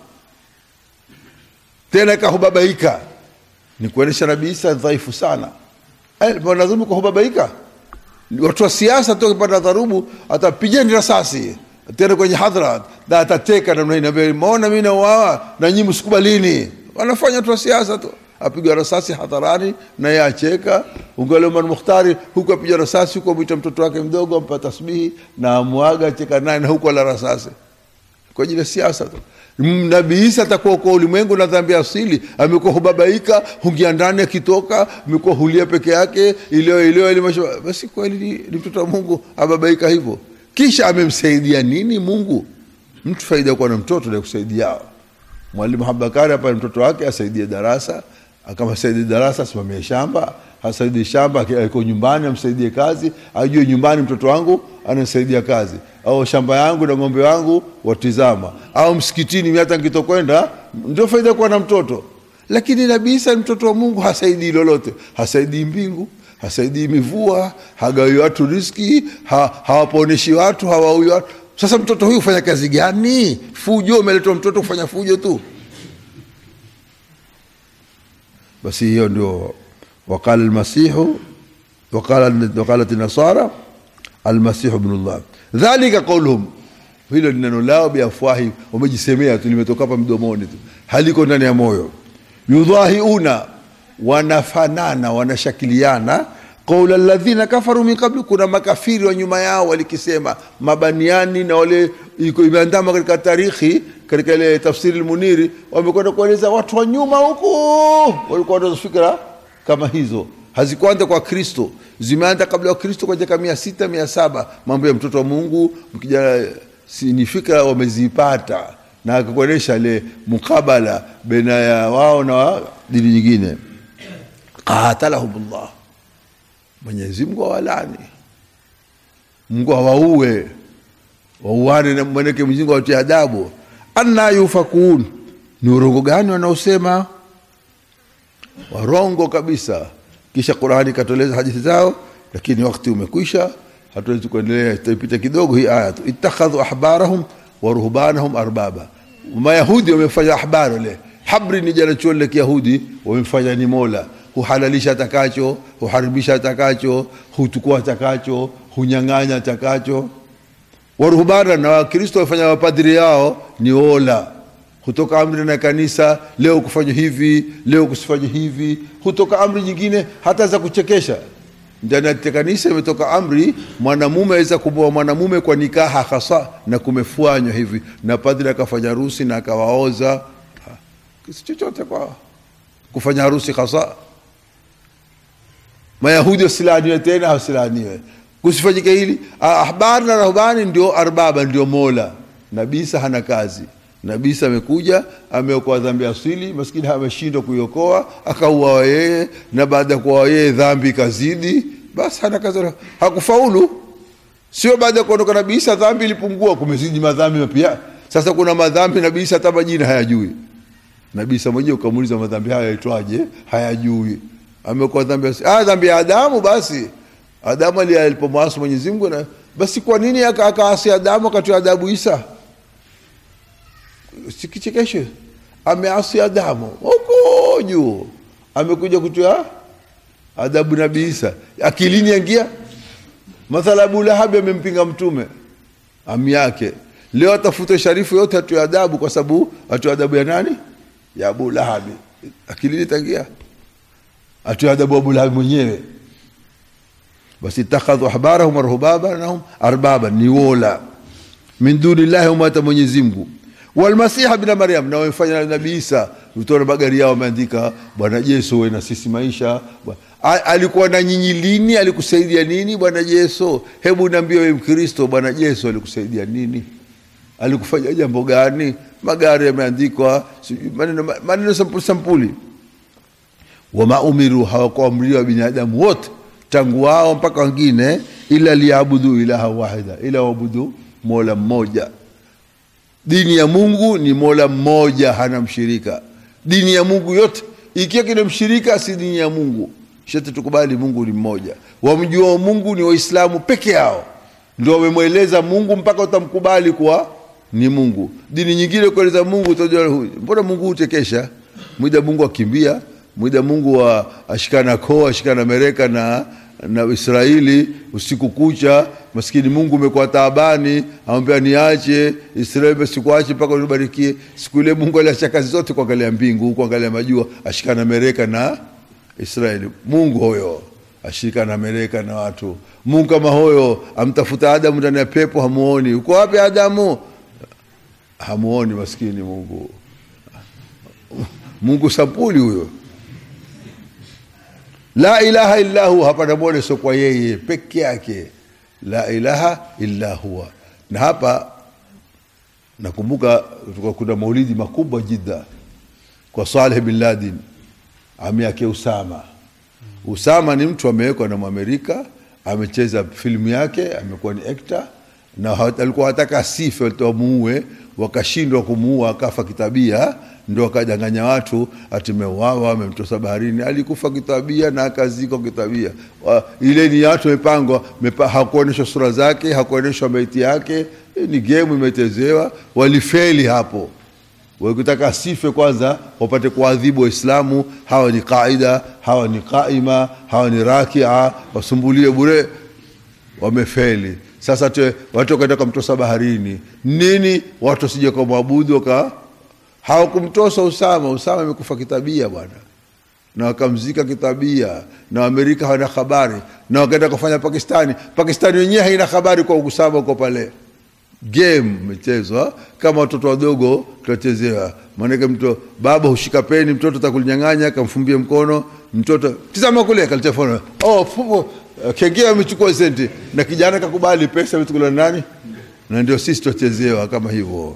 tena kahubabaika ni kuonyesha nabii isa dhaifu sana Eh, lazima kuhubabaika watu wa siasa tu akipata dharubu atapigeni rasasi tena kwenye hadhara na atateka namna hii naambia maona mimi nauawa na nyinyi msikubalini wanafanya watu wa siasa tu apigwa rasasi hadharani na yeye acheka ungali Omar Mukhtari huku apigwa rasasi huku amwita mtoto wake mdogo ampa tasbihi na amwaga acheka naye na huku ala rasasi kwa ajili ya siasa tu M- nabii isa atakuwa kwa ulimwengu na dhambi asili amekuwa hubabaika hungia ndani akitoka amekuwa hulia peke yake ilio ilio ilio basi kweli ni, ni mtoto wa mungu ababaika hivyo kisha amemsaidia nini mungu mtu faida kuwa na mtoto na kusaidia mwalimu habakari hapa ni mtoto wake asaidie darasa kama saidie darasa asimamie shamba asaidie shamba aki- aliko nyumbani amsaidie kazi ajue nyumbani mtoto wangu anasaidia kazi au shamba yangu na ng'ombe wangu watizama au msikitini mimi hata nikitokwenda ndio faida kuwa na mtoto lakini nabii isa ni mtoto wa mungu hasaidii lolote hasaidii mbingu hasaidii mivua hagawi watu riski ha, hawaponeshi watu hawaui watu sasa mtoto huyu hufanya kazi gani fujo umeletwa mtoto kufanya fujo tu basi hiyo ndio waqala almasihu waqala waqalat nasara almasihu ibnullah dhalika qauluhum hilo ni neno lao biafwahi wamejisemea tu limetoka hapa mdomoni tu haliko ndani ya moyo yudhahiuna wanafanana wanashakiliana qaula alladhina kafaru min qabli kuna makafiri wa nyuma yao walikisema mabaniani na wale iko imeandama katika tarikhi katika ile tafsiri almuniri wamekwenda kueleza watu wa nyuma huko walikuwa na fikra kama hizo hazikuanza kwa kristo zimeanza kabla ya kristo kwa miaka mia sita mia saba mambo ya mtoto wa mungu mkija si, ni fikra wamezipata na akakuonyesha ile mukabala baina ya wao na wa dini nyingine qatalahumullah mwenyezi mungu awalani mungu awaue wauane na mweneke mwenyezi mungu awatie adabu anna yufakun ni urongo gani wanaosema warongo kabisa kisha qurani ikatoleza hadithi zao lakini wakati umekwisha hatuwezi kuendelea itaipita kidogo hii aya tu ittakhadhu ahbarahum wa ruhbanahum arbaba mayahudi wamefanya ahbar le habri ni jana chuo la kiyahudi wamefanya ni mola huhalalisha atakacho huharibisha atakacho hutukua atakacho hunyang'anya atakacho waruhbana na wakristo wafanya mapadri yao ni ola hutoka amri na kanisa leo kufanya hivi leo kusifanye hivi hutoka amri nyingine hata za kuchekesha ndani ya kanisa imetoka amri mwanamume aweza kumoa mwanamume kwa nikaha hasa na kumefanywa hivi na padri akafanya harusi na akawaoza Ha, si chochote kwa kufanya harusi hasa mayahudi wasilaaniwe tena wasilaaniwe kusifanyike hili Ah, ahbar na rahbani ndio arbaba ndio mola nabisa hana kazi nabisa amekuja ameokoa dhambi asili maskini ameshindwa kuiokoa akauawa yeye na baada ya kuawa yeye dhambi ikazidi basi hana kazi hakufaulu sio baada ya kuondoka nabii isa dhambi ilipungua kumezidi madhambi mapya sasa kuna madhambi nabii isa hata majina hayajui nabii isa mwenyewe ukamuuliza madhambi haya yaitwaje hayajui amekuwa dhambi ya- ah, dhambi ya adamu basi adamu ali- alipomwasi mwenyezi mungu na basi kwa nini aka- akaasi adamu akatoa adabu isa sikichekeshe ameasi adamu huko juu amekuja kutoa adabu nabii isa akilini yangia mathala abu lahabi amempinga mtume ami yake leo atafute sharifu yote atoe adabu kwa sababu atoe adabu ya nani ya abu lahabi akilini tangia atoe adabu abu lahabi mwenyewe basi ittakhadhu ahbarahum warhubabanahum arbaba ni wola min duni llahi umata mwenyezi mungu walmasiha bna maryam na wamefanya na nabii isa utaona magari yao wameandika bwana yesu we na sisi maisha Bwa- A- alikuwa na nyinyi lini alikusaidia nini bwana yesu hebu niambie we mkristo bwana yesu alikusaidia nini alikufanya jambo gani magari yameandikwa sijui maneno maneno sampuli sampuli wama umiru hawakuamriwa binadamu wote tangu wao mpaka wengine ila liabudu ilaha wahida ila waabudu mola mmoja dini ya mungu ni mola mmoja hana mshirika dini ya mungu yote ikiwa kina mshirika si dini ya mungu shete tukubali mungu ni mmoja wamjua mungu ni waislamu peke yao ndio wamemweleza mungu mpaka utamkubali kuwa ni mungu dini nyingine kueleza mungu utajua huyu mbona mungu hutekesha mwida mungu akimbia mwida mungu wa ashikana koo ashikana mereka na na israeli usiku kucha maskini mungu umekuwa taabani amwambia niache israeli basi sikuache mpaka unibarikie siku ile mungu aliacha kazi zote kuangalia mbingu kuangalia majua ashikana mereka na israeli mungu huyo ashirika na meleka na watu mungu kama huyo amtafuta adamu ndani ya pepo hamuoni uko wapi adamu hamuoni maskini mungu mungu sampuli huyo la ilaha illa huwa hapana mola sio kwa yeye peke yake la ilaha illa huwa na hapa nakumbuka tulikuwa kuna maulidi makubwa jidda kwa saleh bin ladin ami yake usama usama ni mtu amewekwa na mwamerika amecheza filamu yake amekuwa ni actor na ha- alikuwa hataka asife wamuue wakashindwa kumuua akafa kitabia ndo akadanganya watu atimeuawa amemtosa baharini alikufa kitabia na akazikwa kitabia Wa- ile ni watu wamepangwa mepa, hakuonyeshwa sura zake hakuonyeshwa maiti yake Hii ni gemu imechezewa walifeli hapo wakitaka asife kwanza wapate kuadhibu waislamu hawa ni qaida hawa ni qaima hawa ni rakia wasumbulie bure wamefeli sasa te, watu wakaenda kamtosa baharini nini watu wasije kumwabudu waka hawakumtosa usama usama imekufa kitabia bwana na wakamzika kitabia na waamerika hawana habari na wakaenda kufanya pakistani pakistani wenyewe haina habari kwa usama uko pale game imechezwa kama watoto wadogo tunachezewa maanake mto baba hushika peni mtoto takulinyang'anya akamfumbia mkono mtoto tizama kule kalitefona oh, fufu, kengea amechukua senti na kijana kakubali pesa ametukula nani na ndio sisi tunachezewa kama hivyo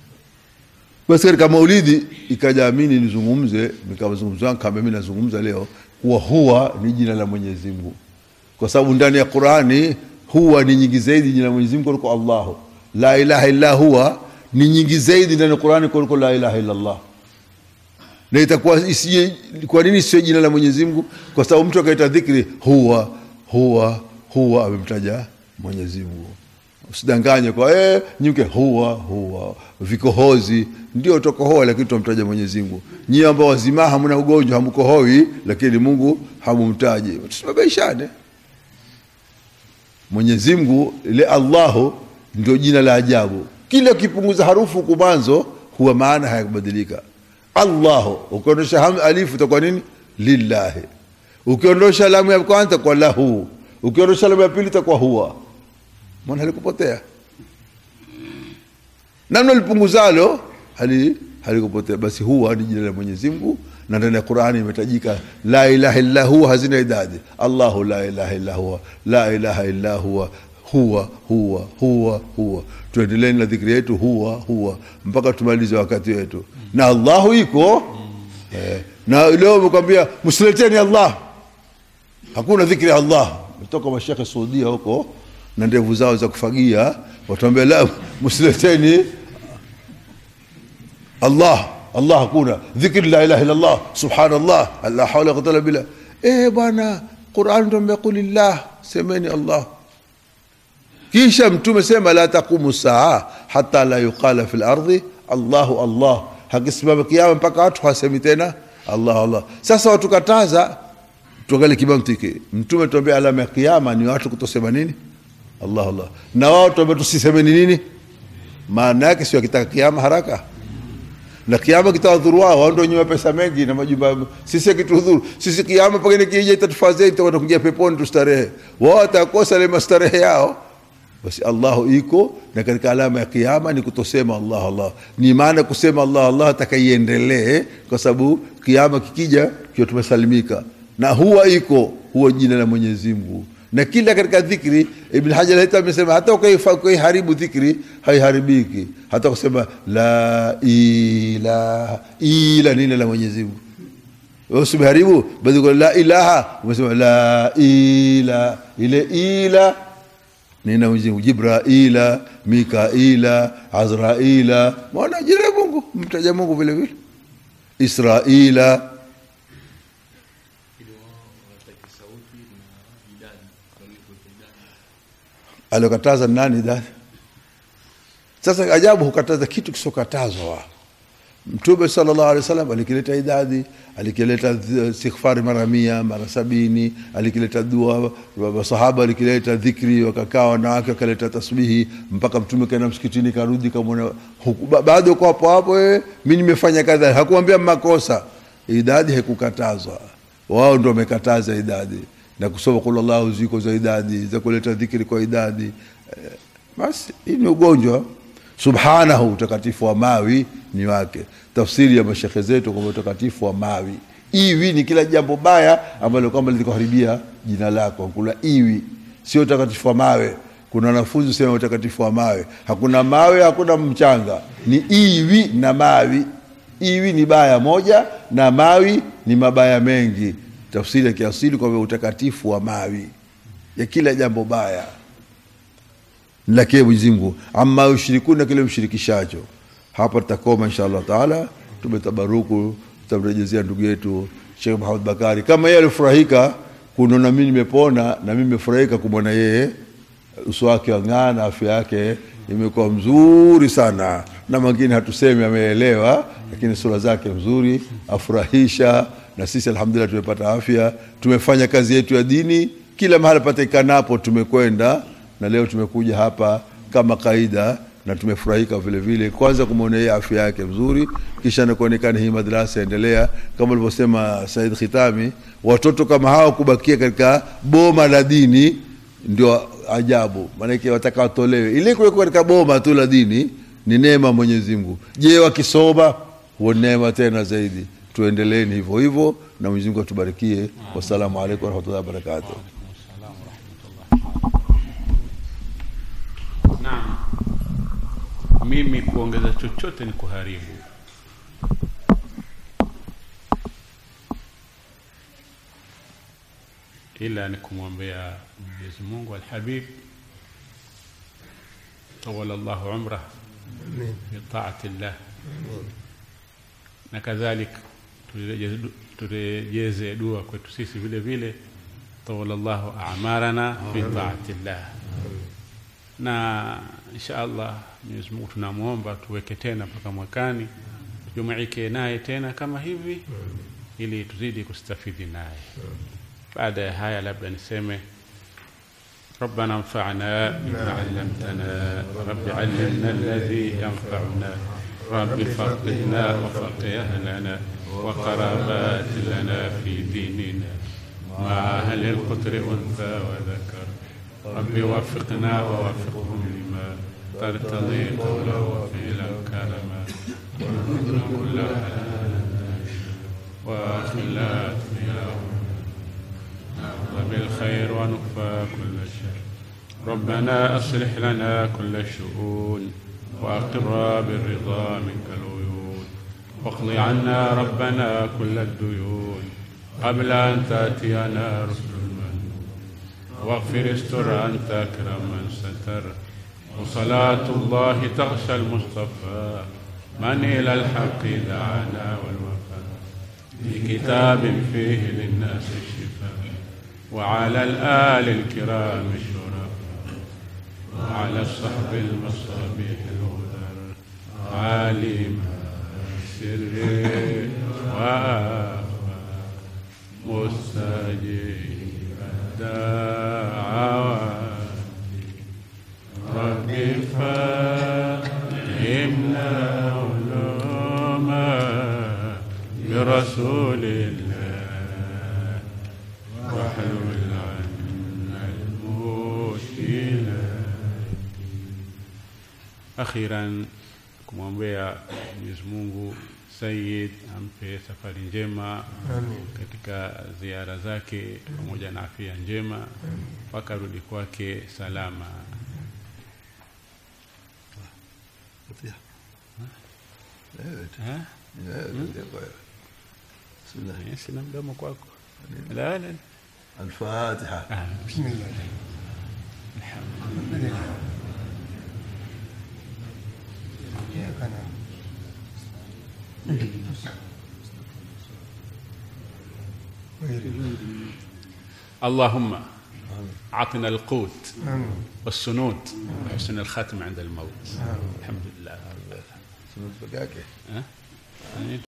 basi katika maulidi ikaja amini nizungumze nikazungumza kama mimi nazungumza leo kuwa huwa ni jina la mwenyezi mungu kwa sababu ndani ya qurani huwa ni nyingi zaidi jina la mwenyezi mungu kuliko allahu la ilaha illa huwa ni nyingi zaidi ndani ya qurani kuliko la ilaha illa allah na itakuwa isije kwa nini sio jina la mwenyezi mungu kwa sababu mtu akaita dhikri huwa huwa huwa amemtaja mwenyezi mungu usidanganye kwa eh, nyuke huwa huwa vikohozi ndio tokohoa lakini tunamtaja mwenyezi mungu nyie ambao wazima hamna ugonjwa hamkohoi lakini mungu hamumtaji tusibabaishane mwenyezi mungu ile allahu ndio jina la ajabu kila ukipunguza harufu huku mwanzo huwa maana hayakubadilika allahu ukiondosha ham- alifu itakuwa nini lillahi ukiondosha lamu ya kwanza kwa lahu ukiondosha lamu ya pili itakuwa huwa mwana halikupotea namna lipunguzalo hali halikupotea basi huwa ni jina la mwenyezi mungu na ndani ya qurani imetajika la ilaha illa huwa hazina idadi allahu la ilaha illa huwa la ilaha illa huwa huwa huwa huwa huwa tuendeleni na dhikri yetu huwa huwa mpaka tumalize wakati wetu na allahu iko eh, na leo umekwambia msileteni allah hakuna dhikri ya allah toka mashekhe saudia huko na ndevu zao za kufagia watuambia la msileteni allah allah hakuna dhikri la ilaha illallah subhanallah la hawla wala quwwata illa billah eh bwana quran tuambia qulillah semeni allah kisha mtume sema la taqumu saa hata la yuqala fi lardhi allahu allah hakisimama kiama mpaka watu hasemi tena allah allah sasa watukataza tuangalie kimantiki mtume tuambia alama ya kiama ni watu kutosema nini allah allah na wao tuambia tusisemeni nini maana yake sio akitaka kiama haraka na kiama kitawadhuru wao wao ndio wenye pesa mengi na majumba sisi akitudhuru sisi kiama pengine kija itatufaa zaidi tutakwenda kuingia peponi tustarehe wao watakosa ile mastarehe yao basi allahu iko na katika alama ya kiama ni kutosema allah allah ni maana kusema allah allah atakaiendelee kwa sababu kiama kikija kiwa tumesalimika na huwa iko huwa jina la mwenyezi mungu na kila katika dhikri ibn hajar hata amesema hata ukaifa- ukaiharibu dhikri haiharibiki hata kusema la ilaha ila nini la mwenyezi mungu wewe usibeharibu bali kwa la ilaha umesema la ila ile ila nina Mwenyezi Mungu Jibraila Mikaila Azraila mwana jina la Mungu mtaja Mungu vile vile Israila aliokataza nani idadi sasa ajabu hukataza kitu kisokatazwa mtume sallallahu alaihi wasallam alikileta idadi alikileta th- istighfari mara mia mara sabini alikileta dua masahaba alikileta dhikri wakakaa wanawake wakaleta tasbihi mpaka mtume kaenda msikitini karudi kamwona huku- ba- bado uko hapo hapo wewe mi nimefanya kadha hakuambia makosa idadi haikukatazwa wao ndo wamekataza idadi na kusoma kula llahu ziko za idadi za kuleta dhikri kwa idadi eh, basi hii ni ugonjwa subhanahu utakatifu wa mawi ni wake tafsiri ya mashekhe zetu kwamba utakatifu wa mawi iwi ni kila jambo baya ambalo kwamba litakuharibia jina lako kuna iwi sio utakatifu wa mawe kuna wanafunzi sema utakatifu wa mawe hakuna mawe hakuna mchanga ni iwi na mawi iwi ni baya moja na mawi ni mabaya mengi tafsiri ya kiasili kwamba utakatifu wa mawi ya kila jambo baya lakie Mwenyezi Mungu amma yushrikuna kile mshirikishacho. Hapa tutakoma insha Allah taala, tumetabaruku, tutamrejezea ndugu yetu Sheikh Muhammad Bakari kama yeye alifurahika kunona mimi nimepona, na mimi nimefurahika kumwona yeye uso wake wang'aa na afya yake imekuwa mzuri sana, na mwingine hatusemi ameelewa, lakini sura zake mzuri, afurahisha. Na sisi alhamdulillah tumepata afya, tumefanya kazi yetu ya dini kila mahali patikanapo tumekwenda na leo tumekuja hapa kama kaida na tumefurahika vile vile, kwanza kumwona yeye afya yake mzuri, kisha na kuonekana hii madrasa endelea kama alivyosema Said Khitami, watoto kama hao kubakia katika boma la dini ndio ajabu, maanake wataka watolewe. Ile kuwekwa katika boma tu la dini ni neema Mwenyezi Mungu. Je, wakisoma huo neema tena zaidi. Tuendeleeni hivyo hivyo, na Mwenyezi Mungu atubarikie. Wassalamu alaikum warahmatullahi wabarakatuh. Naam, mimi kuongeza chochote ni kuharibu. Ila ni kumwombea Mwenyezi Mungu Alhabib tawala llahu umrah bitaati llah, na kadhalik turejeze du- turejeze dua kwetu sisi vile vile, tawala llahu amarana bitaati llah na insha allah Mwenyezi Mungu tunamwomba tuweke tena mpaka mwakani tujumuike naye tena kama hivi ili tuzidi kustafidi naye. Baada ya haya, labda niseme ربنا انفعنا بما علمتنا رب علمنا الذي ينفعنا رب فقهنا وفقه أهلنا وقرابات لنا في ديننا مع أهل القدر أنثى وذكر رب وفقنا ووفقهم لما ترتضي قولا وفعلا كرما وارزقنا كل حلال وخلات يا رب بالخير ونكفى كل شر ربنا أصلح لنا كل الشؤون وأقر بالرضا منك العيون واقض عنا ربنا كل الديون قبل أن تأتينا رسل المنون واغفر استر أنت أكرم من ستر وصلاة الله تغشى المصطفى من إلى الحق دعانا والوفاء بكتاب فيه للناس الشفاء وعلى الآل الكرام الشرفاء وعلى الصحب المصابيح الغدر عالم سر وآخر مستجيب الدعوات رب فهمنا علوما برسول الله واحلل عنا المشكلات akhiran kumwombea Mwenyezi Mungu Sayyid ampe safari njema katika ziara zake pamoja na afya njema mpaka rudi kwake salama. Ha? بسم الله Eh, Sina mdomo kwako. La, la. الفاتحة Ah, بسم الله الحمد لله إياك نعبد غير اللهم أعطنا القوت آمين والسنود وحسن الختم عند الموت آمين الحمد لله سنة بقاكي ها؟ يعني